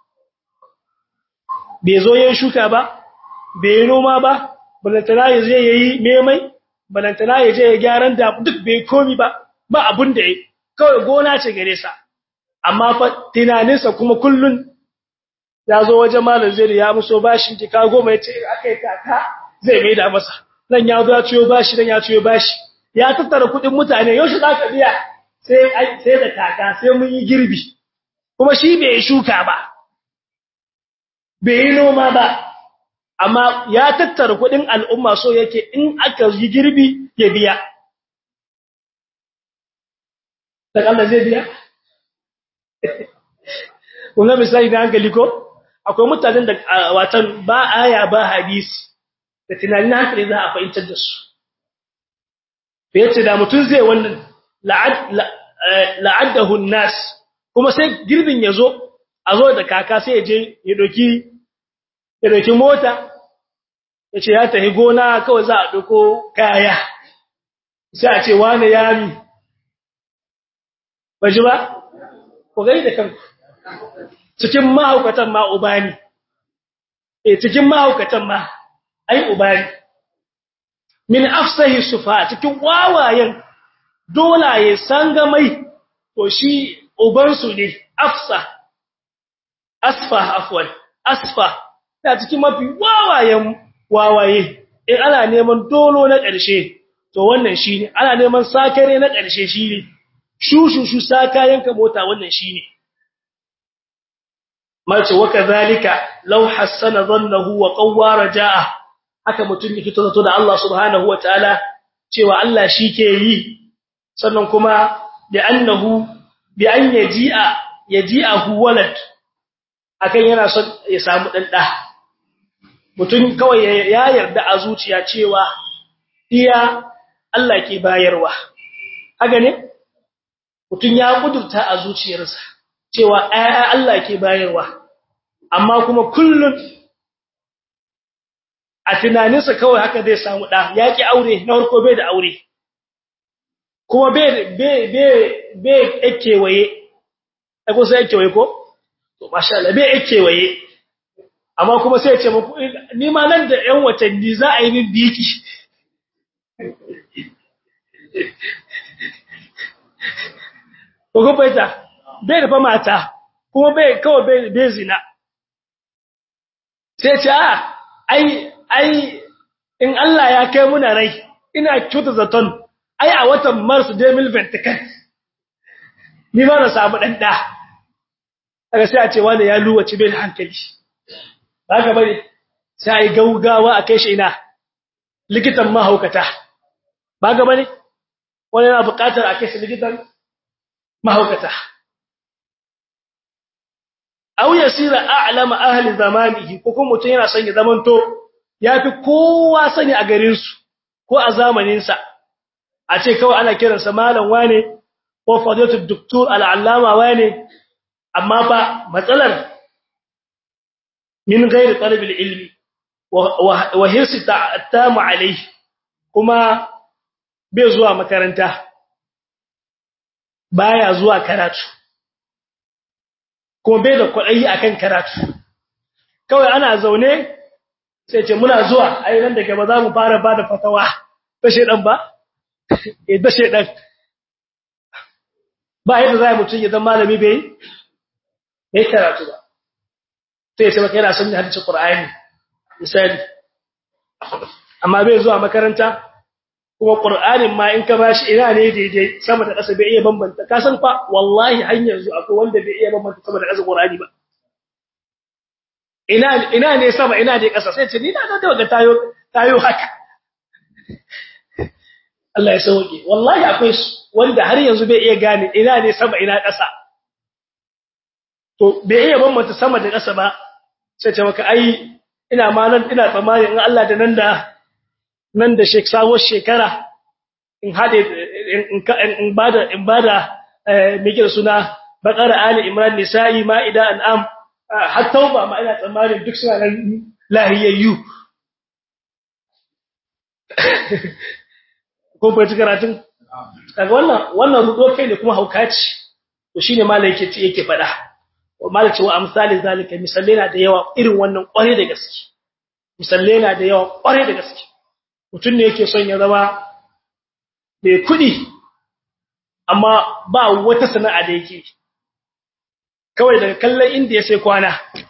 bai zo yin shuka ba bai noma ba balantana ya je yayi memai balantana ya je ya gyaran da duk bai komi ba ba abin da yayi kawai gona ce gare sa amma fa tunaninsa kuma kullun ya zo wajen malam zai ya muso bashin jika goma ya ce akai kaka zai mai da masa nan ya zo ya ciyo bashi nan ya ciyo bashi ya tattara kudin mutane yau shi zaka biya sai sai da kaka sai mun yi girbi kuma shi bai shuka ba bai yi noma ba amma ya tattara kudin al'umma so yake in aka yi girbi ya biya daga Allah zai biya kuma misali na hankali ko akwai mutanen da watan ba aya ba hadisi da tunanin hankali za a fahimtar da su yace da mutum zai wannan la'addahu an-nas kuma sai girbin ya zo a zo da kaka sai ya je ya doki ya doki mota ya ce ya tafi gona kawai za a doko kaya sai a ce wane yami ba ji ba ku gani da kanku cikin mahaukatan ma ubani e cikin mahaukatan ma ai ubani min afsahi sufa cikin wawayen dolaye sangamai to shi ubansu ne afsa asfa afwan asfa ta cikin mafi wawayen wawaye in ana neman dolo na ƙarshe to wannan shine ana neman sakare na ƙarshe shine shushushu sakayenka mota wannan shine mace waka zalika law hassana dhannahu wa qawwara jaa haka mutun yake zato da Allah subhanahu wataala cewa Allah shike yi sannan kuma da annahu bi an yaji'a yaji'ahu walad akan yana son ya samu dan da mutun kawai ya yarda a zuciya cewa iya Allah ke bayarwa haka ne mutun ya kudurta a zuciyarsa cewa ayya Allah ke bayarwa amma kuma kullun a tunaninsa kawai haka zai samu da yaki aure na farko bai da aure kuma bai bai bai bai ekewaye ko sai ekewaye ko to masha Allah bai ekewaye amma kuma sai ya ce muku ni ma nan da ƴan watanni za a yi min biki ko ko bai ta bai da mata kuma bai kawai bai bai zina sai ce a ai ai in Allah ya kai muna rai ina kyuta zaton ai a watan Mars 2024 ni ba na samu dan da daga sai a ce wani ya luwaci bai hankali haka bane sai ai gaugawa a kai shi ina likitan mahaukata ba ga bane wani yana buƙatar a kai shi likitan mahaukata aw yasira a'lama ahli zamanihi ko kuma mutun yana son ya zamanto yafi kowa sani a garin su ko a zamanin sa a ce kawai ana kiransa malam wane ko fadilatu doktor al'allama wane amma fa matsalar min ghairi talabil ilmi wa hirsi ta'attamu alayhi kuma bai zuwa makaranta baya zuwa karatu kuma bai da kwaɗayi akan karatu kawai ana zaune sai ce muna zuwa ai nan da gaba za mu fara bada fatawa ta shedan ba eh da shedan ba yadda zai mutun ya zama malami bai bai karatu ba sai ce maka yana son hadisi Qur'ani misali amma bai zuwa makaranta kuma Qur'anin ma in ka bashi ina ne daidai sama da ƙasa bai iya bambanta ka san fa wallahi har yanzu akwai wanda bai iya bambanta sama da ƙasa Qur'ani ba ina ina ne sama ina ne ƙasa sai ce ni na da daga tayo tayo haka Allah ya sauke wallahi akwai wanda har yanzu bai iya gane ina ne sama ina ƙasa to bai iya bambanta sama da ƙasa ba sai ce maka ai ina ma nan ina tsammani in Allah da nan da nan da shek sawo shekara in hade in bada in bada me kira suna baqara ali imran nisa'i ma'ida an'am har tauba ma ina tsammanin duk suna nan lahiyayyu ko bai karatun kaga wannan wannan rudo kai ne kuma haukaci to shine malai yake ce yake fada wa malai ce wa amsalin zalika misalle na da yawa irin wannan kware da gaske misalle na da yawa kware da gaske mutun ne yake son ya zama mai kudi amma ba wata sana'a da yake kawai daga kallon inda ya sai kwana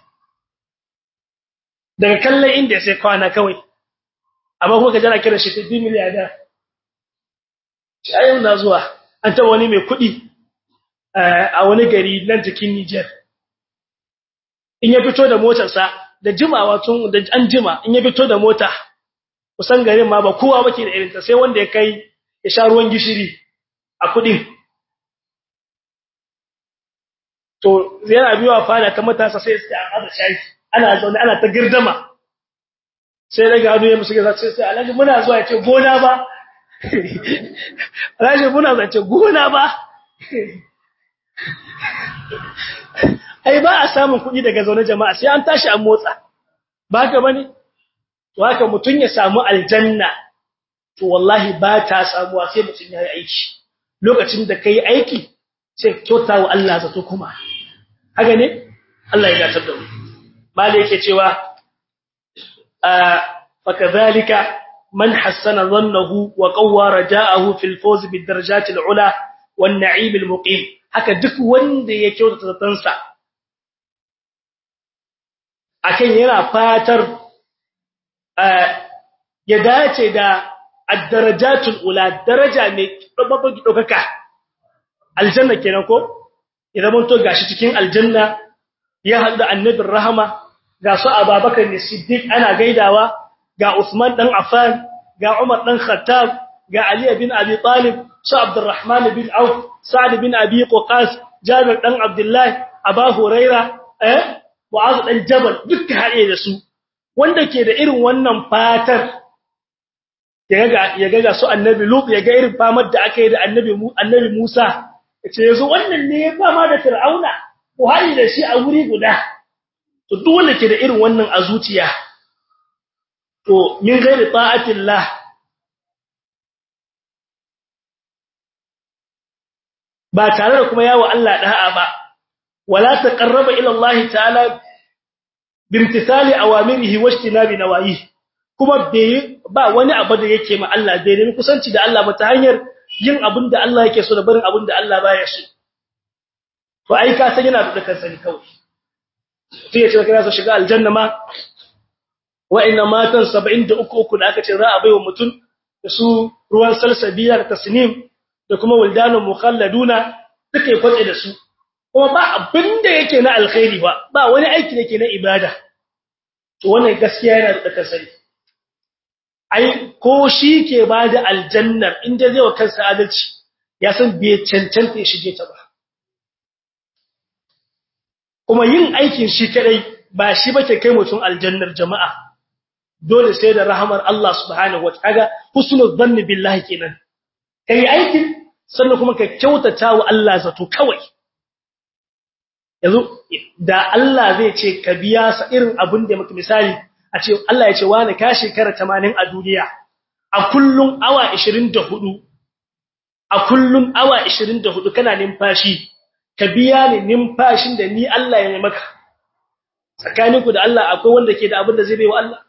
daga kallon inda ya sai kwana kawai amma kuma ka jana kira shi 50 miliyar ayyau na zuwa an ta wani mai kuɗi a wani gari nan cikin Niger in ya fito da motarsa da jimawa tun da an jima in ya fito da mota kusan garin ma ba kowa bake da irinta sai wanda ya kai ya sha ruwan gishiri a kuɗin to yana biyowa fada ta matasa sai sai an haɗa shayi ana zaune ana ta girdama sai daga hannu ya musu gaza sai sai alhaji muna zuwa ya ce gona ba Rashin muna zance gona ba. ai ba a samun kuɗi daga zaune jama'a sai an tashi an motsa ba ka bane to haka mutun ya samu aljanna to wallahi ba ta samuwa sai mutun ya yi aiki lokacin da kai aiki sai kyauta wa Allah zato kuma haka ne Allah ya gatar da mu malai yake cewa fa kadhalika man hassana dhannahu wa qawwa raja'ahu fil fawz bid darajat al ula wan na'im al muqim haka duk wanda ya kyautata zatansa akan yana fatar ya dace da ad-darajatul ula daraja mai dokaka aljanna kenan ko idan mun to gashi cikin aljanna ya hadu da annabin rahama ga su ababakar ne siddiq ana gaidawa ga usman dan affan ga umar dan khattab ga ali bin abi talib su abdurrahman bin auf sa'd bin abi qas jabir dan abdullah aba huraira eh mu'az dan jabal duka haɗe da su wanda ke da irin wannan fatar ya ga su annabi lut ya ga irin famar da aka yi da annabi annabi musa yace yazo wannan ne ya fama da fir'auna ko hari da shi a wuri guda to duk wanda ke da irin wannan a zuciya to min ghairi ta'atillah ba tare da kuma yawo Allah da'a ba wala taqarraba ila Allah ta'ala bimtithali awamirihi wajtinabi nawayihi kuma bai ba wani abu da yake ma Allah bai nemi kusanci da Allah ba ta hanyar yin abin da Allah yake so da barin abin da Allah baya so to ai ka san yana da kansa ne kawai sai ya ce kana so shiga aljanna ma wa inna matan 73 uku da aka ce za a baiwa mutum da su ruwan salsabiya da tasnim da kuma wildanun mukhalladuna duka ya kwace da su kuma ba abin da yake na alkhairi ba ba wani aiki da yake na ibada to wannan gaskiya yana da kansa ne ai ko shi ke bada aljannar inda zai wa kansa adalci ya san bai cancanta ya shige ta ba kuma yin aikin shi kadai ba shi bake kai mutum aljannar jama'a dole sai da rahamar Allah subhanahu wataala husnul dhanni billahi kenan kai aikin sannan kuma ka kyautata wa Allah zato kawai yanzu da Allah zai ce ka biya sa irin abin da maka misali a ce Allah ya ce wani ka shekara 80 a duniya a kullun awa 24 a kullun awa 24 kana numfashi ka biya ni numfashin da ni Allah ya yi maka tsakaninku da Allah akwai wanda ke da abin da zai bai wa Allah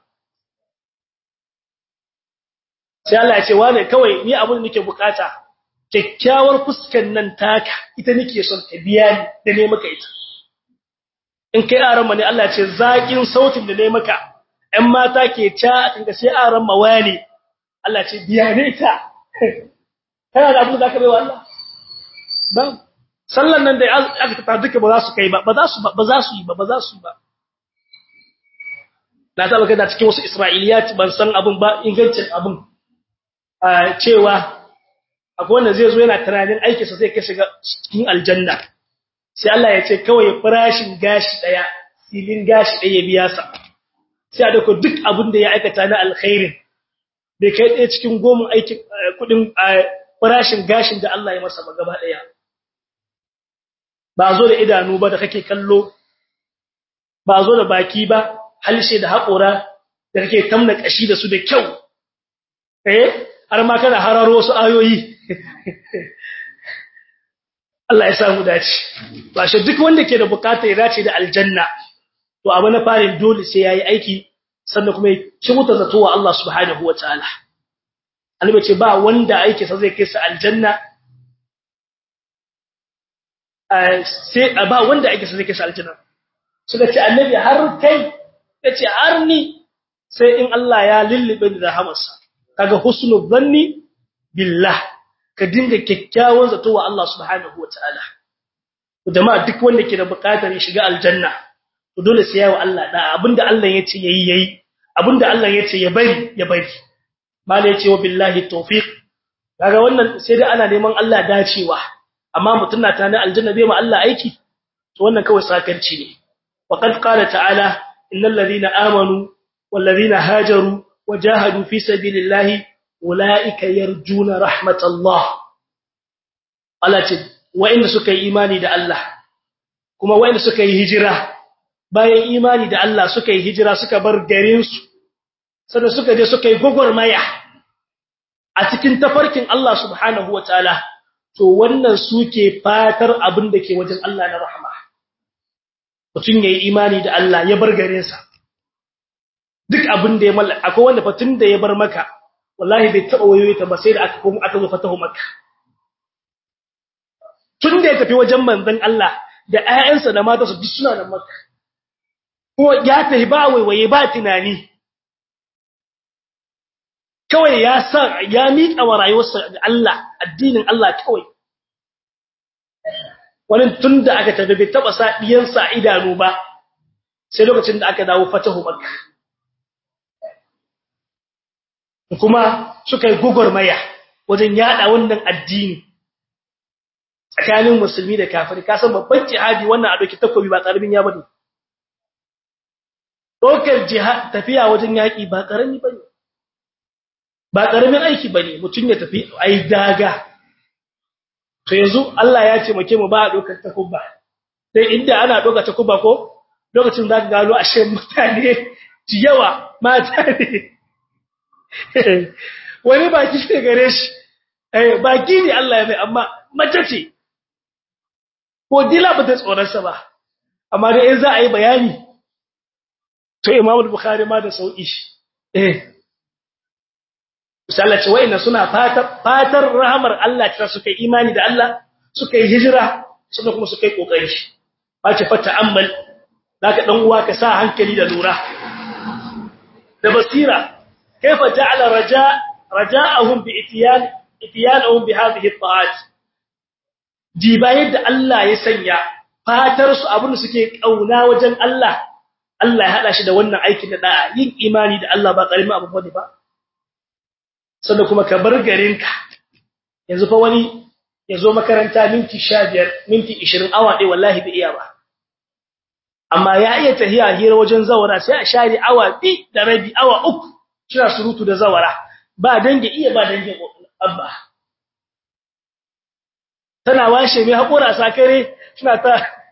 sai Allah ya ce wani kawai ni abin da nake bukata kyakkyawar fuskan nan taka ita nake son ka biya ni da ne maka ita in kai aran ne Allah ya ce zakin sautin da ne maka ‘yan mata ke ca a kanka sai a ran mawali, Allah ce biya ne ta, kana da abin da za ka bai wa Allah? Ba, sallan nan da aka tafa duka ba za su kai ba, ba za su yi ba, ba za su yi ba. Na taɓa kai da cikin wasu Isra'iliyat ban san abin ba, ingancin abin, cewa akwai wanda zai zo yana tunanin aikinsa zai kai shiga cikin aljanna. Sai Allah ya ce kawai farashin gashi ɗaya, filin gashi ɗaya ya biya sa. sai a dauko duk abin da ya aikata na alkhairin bai kai ɗaya cikin goma aikin kudin farashin gashin da Allah ya masa ba gaba ɗaya ba zo da idanu ba da kake kallo ba zo da baki ba halshe da haƙora da kake tamna kashi da su da kyau eh har ma kana hararo wasu ayoyi Allah ya samu dace ba shi duk wanda ke da bukata ya dace da aljanna to abu na farin dole sai yayi aiki sannan kuma ya kimuta zato wa Allah subhanahu wataala annabi ce ba wanda aiki sa zai kai sa aljanna sai ba wanda aiki sa zai kai sa aljanna suka ce annabi har kai yace har ni sai in Allah ya lullube ni da rahamarsa kaga husnul dhanni billah ka dinga kyakkyawan zato wa Allah subhanahu wataala jama'a duk wanda ke da bukatar ya shiga aljanna to dole sai yawa Allah da abinda Allah yace yayi yayi abinda Allah yace ya bari ya bari mala yace wa billahi tawfiq kaga wannan sai dai ana neman Allah dacewa amma mutun na tana aljanna bai ma Allah aiki to wannan kawai sakarci ne wa qad qala ta'ala innal ladina amanu wal ladina hajaru wajahadu fi sabilillahi ulaika yarjuna rahmatallah Allah ce wa'inda suka yi imani da Allah kuma wanda suka yi hijira bayan imani da Allah suka yi hijira suka bar garin su sannan suka je suka yi gogormaya a cikin tafarkin Allah subhanahu wataala to wannan suke fatar abin da ke wajen Allah na rahama mutum yayi imani da Allah ya bar garin sa duk abin da ya mallaka akwai wanda fatin da ya bar maka wallahi bai taba wayoyi ta ba sai da aka komo aka zo fatahu makka tun da ya tafi wajen manzon Allah da ƴaƴansa da matarsa duk suna da makka kuma ya tafi ba waiwaye ba tunani kawai ya sa ya miƙa wa rayuwarsa ga Allah addinin Allah kawai wani tun da aka tafi bai taba sa diyansa idanu ba sai lokacin da aka dawo fatahu makka kuma suka yi gugurmaya wajen yada wannan addini tsakanin musulmi da kafiri ka san babban jihadi wannan a doki takobi ba karamin ya bane dokar jihad tafiya wajen yaki ba karami bane ba karamin aiki bane mutun ya tafi ai daga to yanzu Allah ya ce muke mu ba a dokar takuba sai inda ana dokar takuba ko lokacin da ka gano ashe mutane yawa mata ne wani baki ne gare shi eh baki ne Allah ya mai amma mace ce ko dila ba ta tsoronsa ba amma dai in za a yi bayani to Imam Bukhari ma da sauki eh misalai ce wayanda suna fatar fatar rahamar Allah ta suka imani da Allah suka yi hijira suka kuma suka yi kokari ba ce fata ammal zaka dan uwa ka sa hankali da lura da basira كيف جعل رجاء رجاءهم بإتيان إتيانهم بهذه الطاعات جيبا يد الله يسنيا fatar su abin da suke kauna wajen Allah Allah ya hada shi da wannan aikin da da'a yin imani da Allah ba karamin abu bane ba sannan kuma ka bar garinka yanzu fa wani yazo makaranta minti 15 minti 20 awa dai wallahi bai iya ba amma ya iya tahiya hira wajen zawara sai a share awa bi da rabi awa uku kina surutu da zawara ba dange iya ba dange abba tana washe mai hakura sakare kina ta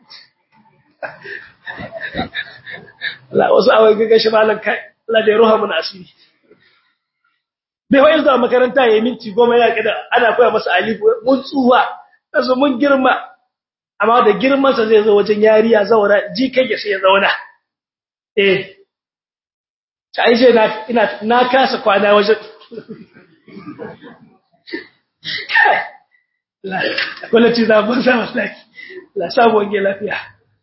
la wasu awai gaga shi malan kai Allah da ruha mun asiri bai wai zuwa makaranta yayin minti 10 ya kida ana koya masa alifu mun tsuwa kazo mun girma amma da girman sa zai zo wajen yariya zawara ji kai sai ya zauna eh sai je na ina na kasa kwana wajen la wallahi za ban sa wallahi la sabo nge lafiya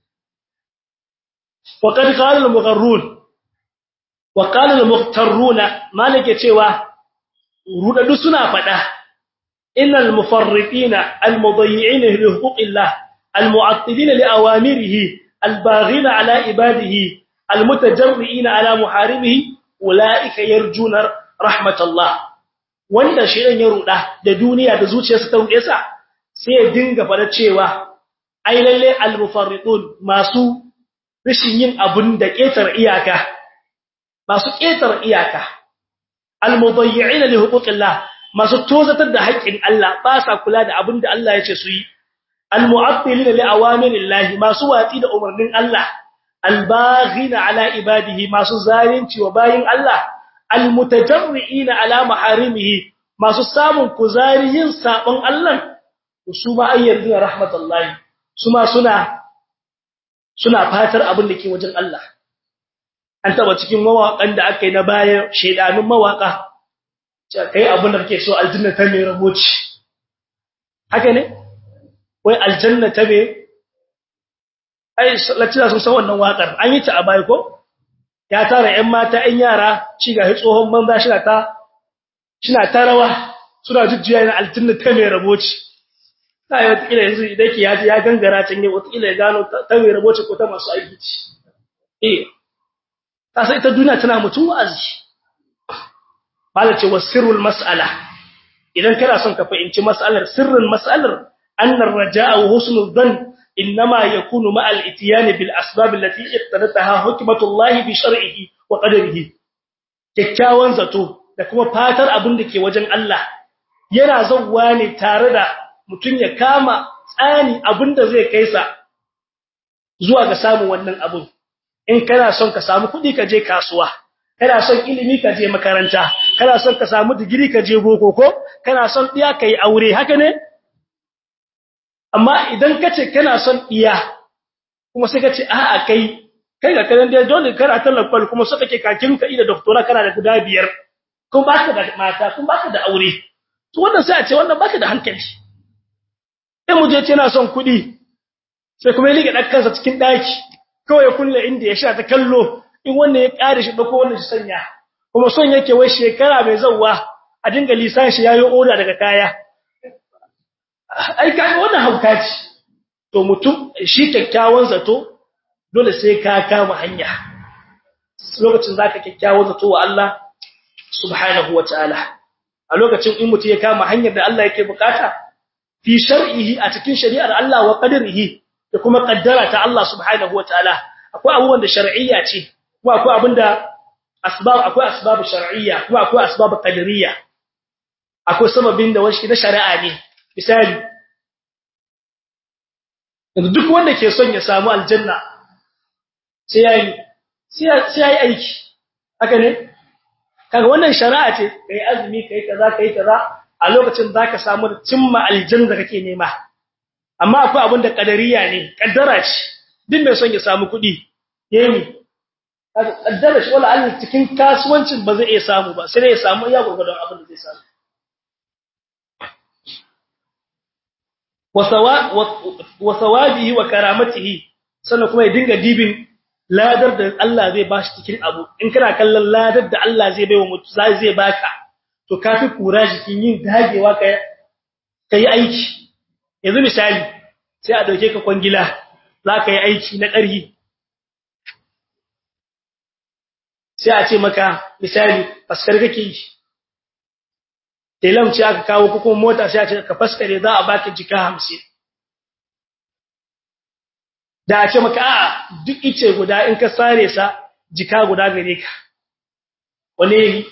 wa qad qala al mugharrun wa qala al mughtarruna malike cewa rudadu suna fada innal mufarriqina al mudayyi'ina li huquqillah al mu'attilina li awamirihi al baghina ala ibadihi almutajarriina ala muharimihi ulaika yarjuna rahmatullah wanda shirin ya ruda da duniya da zuciyarsa ta rude sa sai ya dinga fara cewa ai lalle almufarridun masu rishin yin abun da ketar iyaka masu ketar iyaka almudayyi'ina li huquqillah masu tozatar da haƙƙin Allah ba sa kula da abun da Allah ya ce su yi almu'attilina li awamirillahi masu watsi da umarnin Allah albaghina ala ibadihi masu zalunci wa bayin Allah almutajarriina ala maharimihi masu samun kuzari yin sabon Allah su ma ayyadina rahmatullahi su ma suna suna fatar abin da ke wajen Allah an taba cikin mawakan da aka yi na bayan shedanun mawaka kai abin da kake so aljanna ta mai raboci haka ne wai aljanna ta mai ai latina sun san wannan wakar an yi ta a bai ko ya tara ƴan mata ƴan yara ci ga tsohon banza shi ta shina ta rawa suna jujjuya na aljanna ta mai raboci sai wata kila yanzu idan ke yaji ya gangara can ne wata kila ya gano ta mai raboci ko ta masu aiki ce eh ta sai ta duniya tana mutum wa'azi bala ce wasirrul mas'ala idan kana son ka fahimci mas'alar sirrin mas'alar annar raja'a wa husnul dhann إنما يكون مع الاتيان بالأسباب التي اقتضتها حكمة الله بشرعه وقدره kyakkyawan zato da kuma fatar abin da ke wajen Allah yana zawwa ne tare da mutum ya kama tsani abin da zai kaisa zuwa ga samun wannan abun in kana son ka samu kuɗi ka je kasuwa kana son ilimi ka je makaranta kana son ka samu digiri ka je boko ko kana son diya kai aure haka ne amma idan kace kana son diya kuma sai kace a'a kai kai ga kanan dai dole kana talafal kuma so kake kakin ka ida doctora kana da guda biyar kuma baka da mata kuma baka da aure to wannan sai a ce wannan baka da hankali sai mu je ce na son kuɗi sai kuma ya liga dakkansa cikin daki kawai kulle inda ya sha ta kallo in wannan ya kare shi dako wannan shi sanya kuma son yake wai shekara mai zawwa a dinga lisan shi yayi oda daga kaya ai kai wannan hauka ce to mutum shi kyakkyawan zato dole sai ka kama hanya lokacin zaka kyakkyawan zato wa Allah subhanahu wataala a lokacin in mutum ya kama hanyar da Allah yake bukata fi shar'ihi a cikin shari'ar Allah wa qadarihi da kuma kaddara ta Allah subhanahu wataala akwai abubuwan da shar'iyya ce kuma akwai abinda asbab akwai asbab shar'iyya kuma akwai asbab qadariyya akwai sababin da wani na shari'a ne misali yanzu duk wanda ke son ya samu aljanna sai yayi sai yayi aiki haka ne kaga wannan shari'a ce kai azumi kai kaza kai kaza a lokacin zaka samu cimma aljanna kake nema amma akwai abin da kadariya ne kaddara ce duk mai son ya samu kuɗi yayi kaddara shi wala Allah cikin kasuwancin ba zai iya samu ba sai ya samu iya gurgurdan abin da zai samu wa sawabihi wa karamatihi sannan kuma ya dinga dibin ladar da Allah zai bashi cikin abu in kana kallon ladar da Allah zai baiwa mutu zai zai baka to kafi kura jikin yin dagewa ka kai aiki yanzu misali sai a dauke ka kwangila za ka yi aiki na ƙarhi sai a ce maka misali faskar kake yi telam ce aka kawo ko kuma mota sai a ce ka faskare za a baka jika 50 da a ce maka a duk ice guda in ka sare sa jika guda gare ka wane ne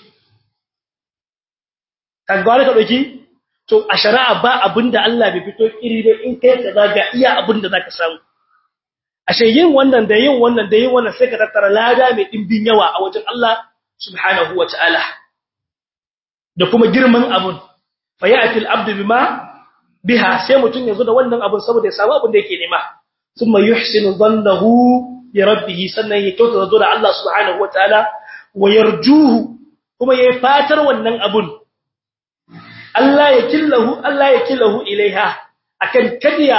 ka gwara ka dauki to a shari'a ba abinda Allah bai fito iri ba in kai kaza ga iya abinda zaka samu ashe yin wannan da yin wannan da yin wannan sai ka tattara lada mai dimbin yawa a wajen Allah subhanahu wataala da kuma girman abun fa ya'ti al-abdu bima biha sai mutun yazo da wannan abun saboda ya samu abin da yake nema thumma yuhsinu dhannahu bi rabbih sannan ya kyauta da Allah subhanahu wataala wa yarjuhu kuma yayi fatar wannan abun Allah ya killahu Allah ya killahu ilaiha akan kadiya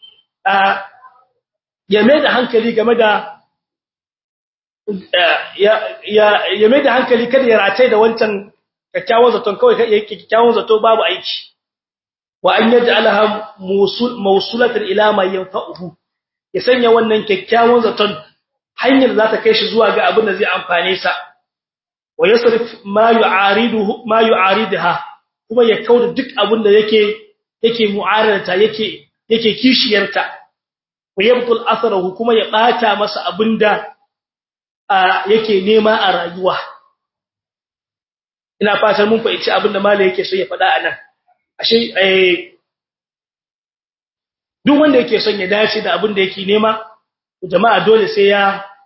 ya mai da hankali game da ya mai da hankali kada ya ratai da wancan kyakkyawan zaton kawai kyakkyawan zato babu aiki wa an yaj'alaha mawsulatan ila ma yanfa'uhu ya sanya wannan kyakkyawan zaton hanyar za ta kai shi zuwa ga abin da zai amfane sa wa yasrif ma yu'ariduhu ma yu'aridaha kuma ya kauda duk abin da yake yake mu'ararta yake yake kishiyarta wa yabtul atharahu kuma ya bata masa abinda yake nema a rayuwa ina fatan mun fahimci abinda malai yake so ya faɗa anan ashe eh duk wanda yake son ya dace da abinda yake nema jama'a dole sai ya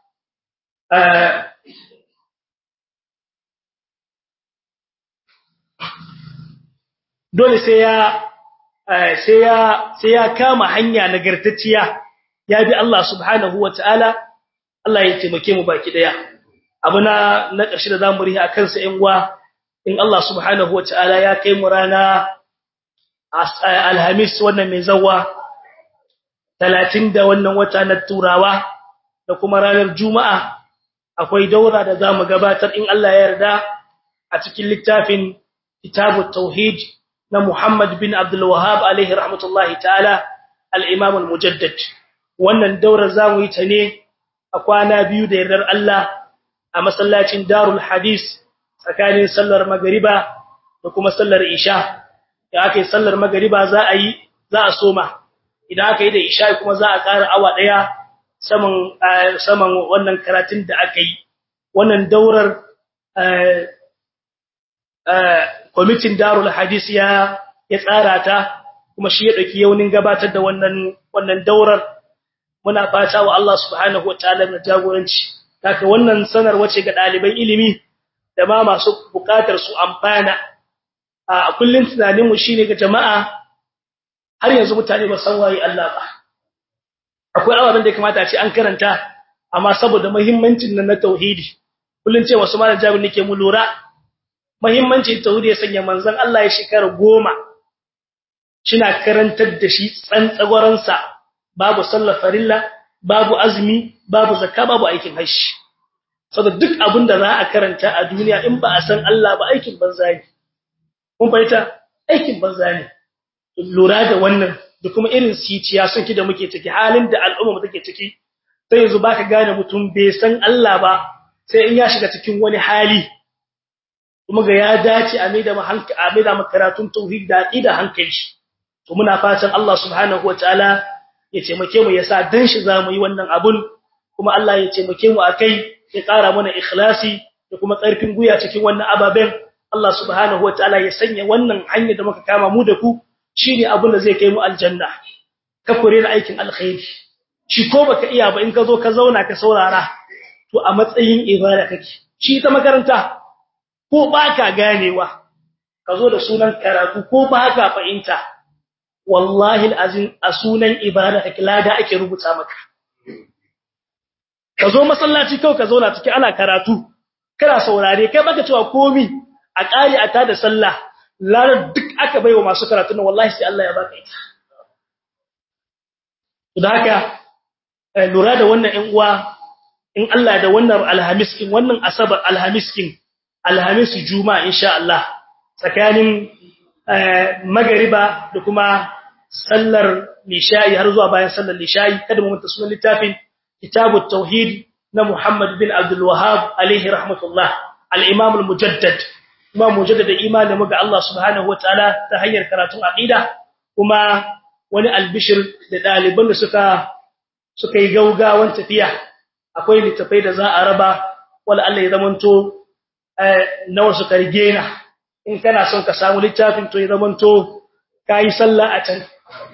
dole sai ya sai ya sai ya kama hanya nagartacciya ya bi Allah subhanahu wataala Allah ya taimake mu baki daya abuna na ƙarshe da zamu rihi akan sa ƴan uwa in Allah subhanahu wataala ya kai mu rana alhamis wannan mai zawa 30 da wannan wata na turawa da kuma ranar juma'a akwai daura da zamu gabatar in Allah ya yarda a cikin littafin kitabut tauhid na Muhammad bin Abdul Wahhab alaihi rahmatullahi ta'ala al-Imam al-Mujaddid wannan daura zamu yi ta ne a kwana biyu da yardar Allah a masallacin Darul Hadis tsakanin sallar magriba da kuma sallar isha da aka yi sallar magriba za a yi za a soma idan aka yi da isha kuma za a ƙara awa daya saman saman wannan karatun da aka yi wannan daurar kwamitin Darul Hadis ya ya tsara ta kuma shi ya dauki yaunin gabatar da wannan wannan daurar muna fata wa Allah subhanahu wataala na jagoranci haka wannan sanar wace ga daliban ilimi da ma masu bukatar su amfana a kullun tunanin mu shine ga jama'a har yanzu mutane ba san waye Allah ba akwai ababen da ya kamata a ce an karanta amma saboda muhimmancin nan na tauhidi kullun ce wasu malam jabir nake mu lura muhimmancin tauhidi ya sanya manzon Allah ya shekara goma shina karantar da shi tsantsagwaran sa babu sallar farilla babu azumi babu zakka babu aikin hajji saboda duk abin da za a karanta a duniya in ba a san Allah ba aikin banza ne kun fahimta aikin banza ne lura da wannan da kuma irin siciya sun ki da muke ciki halin da al'umma take ciki sai yanzu baka gane mutum bai san Allah ba sai in ya shiga cikin wani hali kuma ga ya dace a maida mu hankali a maida mu karatun tauhid da aqida hankali to muna fatan Allah subhanahu wataala ya taimake mu yasa dan shi zamu yi wannan abun kuma Allah ya taimake mu akai ya ƙara mana ikhlasi da kuma ƙarfin guya cikin wannan ababen Allah subhanahu wataala ya sanya wannan hanya da muka kama mu da ku shine abin da zai kai mu aljanna ka kore na aikin alkhairi shi ko baka iya ba in ka zo ka zauna ka saurara to a matsayin ibada kake shi ta makaranta ko baka ganewa ka zo da sunan karatu ko baka fahimta wallahi alazim a sunan ibada kake lada ake rubuta maka ka zo masallaci kawai ka zauna ciki ana karatu kana saurare kai baka cewa komi a ƙari a tada sallah larar duk aka baiwa masu karatu na wallahi sai Allah ya baka ita da haka lura da wannan ɗan uwa in Allah da wannan alhamiskin wannan asabar alhamiskin alhamis juma'a insha Allah tsakanin magariba da kuma sallar lishayi har zuwa bayan sallar lishayi kada mu manta sunan littafin kitabut tauhid na Muhammad bin Abdul Wahhab alaihi rahmatullah al-imam al-mujaddad kuma mujaddada imanin mu ga Allah subhanahu wataala ta hanyar karatun aqida kuma wani albishir da daliban da suka suka yi gaugawan tafiya akwai litafai da za a raba wala Allah ya zamanto nawa suka rige na in kana son ka samu littafin to ya zamanto kai sallah a can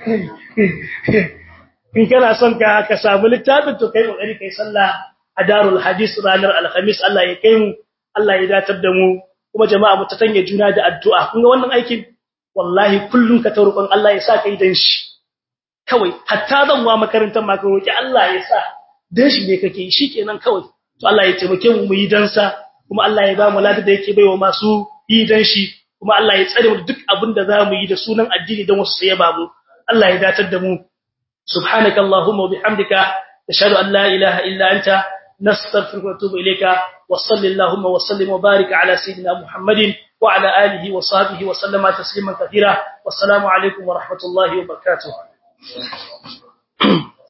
in kana son ka ka samu littafin to kai kokari kai sallah a darul hadis ranar alhamis Allah ya kai mu Allah ya datar da mu kuma jama'a mu ta tanye juna da addu'a kun ga wannan aikin wallahi kullun ka taurukon Allah ya sa kai dan shi kawai hatta zan wa makarantar ma ka roki Allah ya sa dan shi ne kake shikenan kawai to Allah ya taimake mu mu yi dan sa kuma Allah ya ba mu ladan da yake baiwa masu yi dan shi kuma Allah ya tsare mu duk abin da zamu yi da sunan addini dan wasu sai ya ba mu Allah ya datar da mu subhanakallahumma wa bihamdika ashhadu an la ilaha illa anta نستغفرك ونتوب إليك وصل اللهم وسلم وبارك على سيدنا محمد وعلى آله وصحبه وسلم تسليما كثيرا والسلام عليكم ورحمة الله وبركاته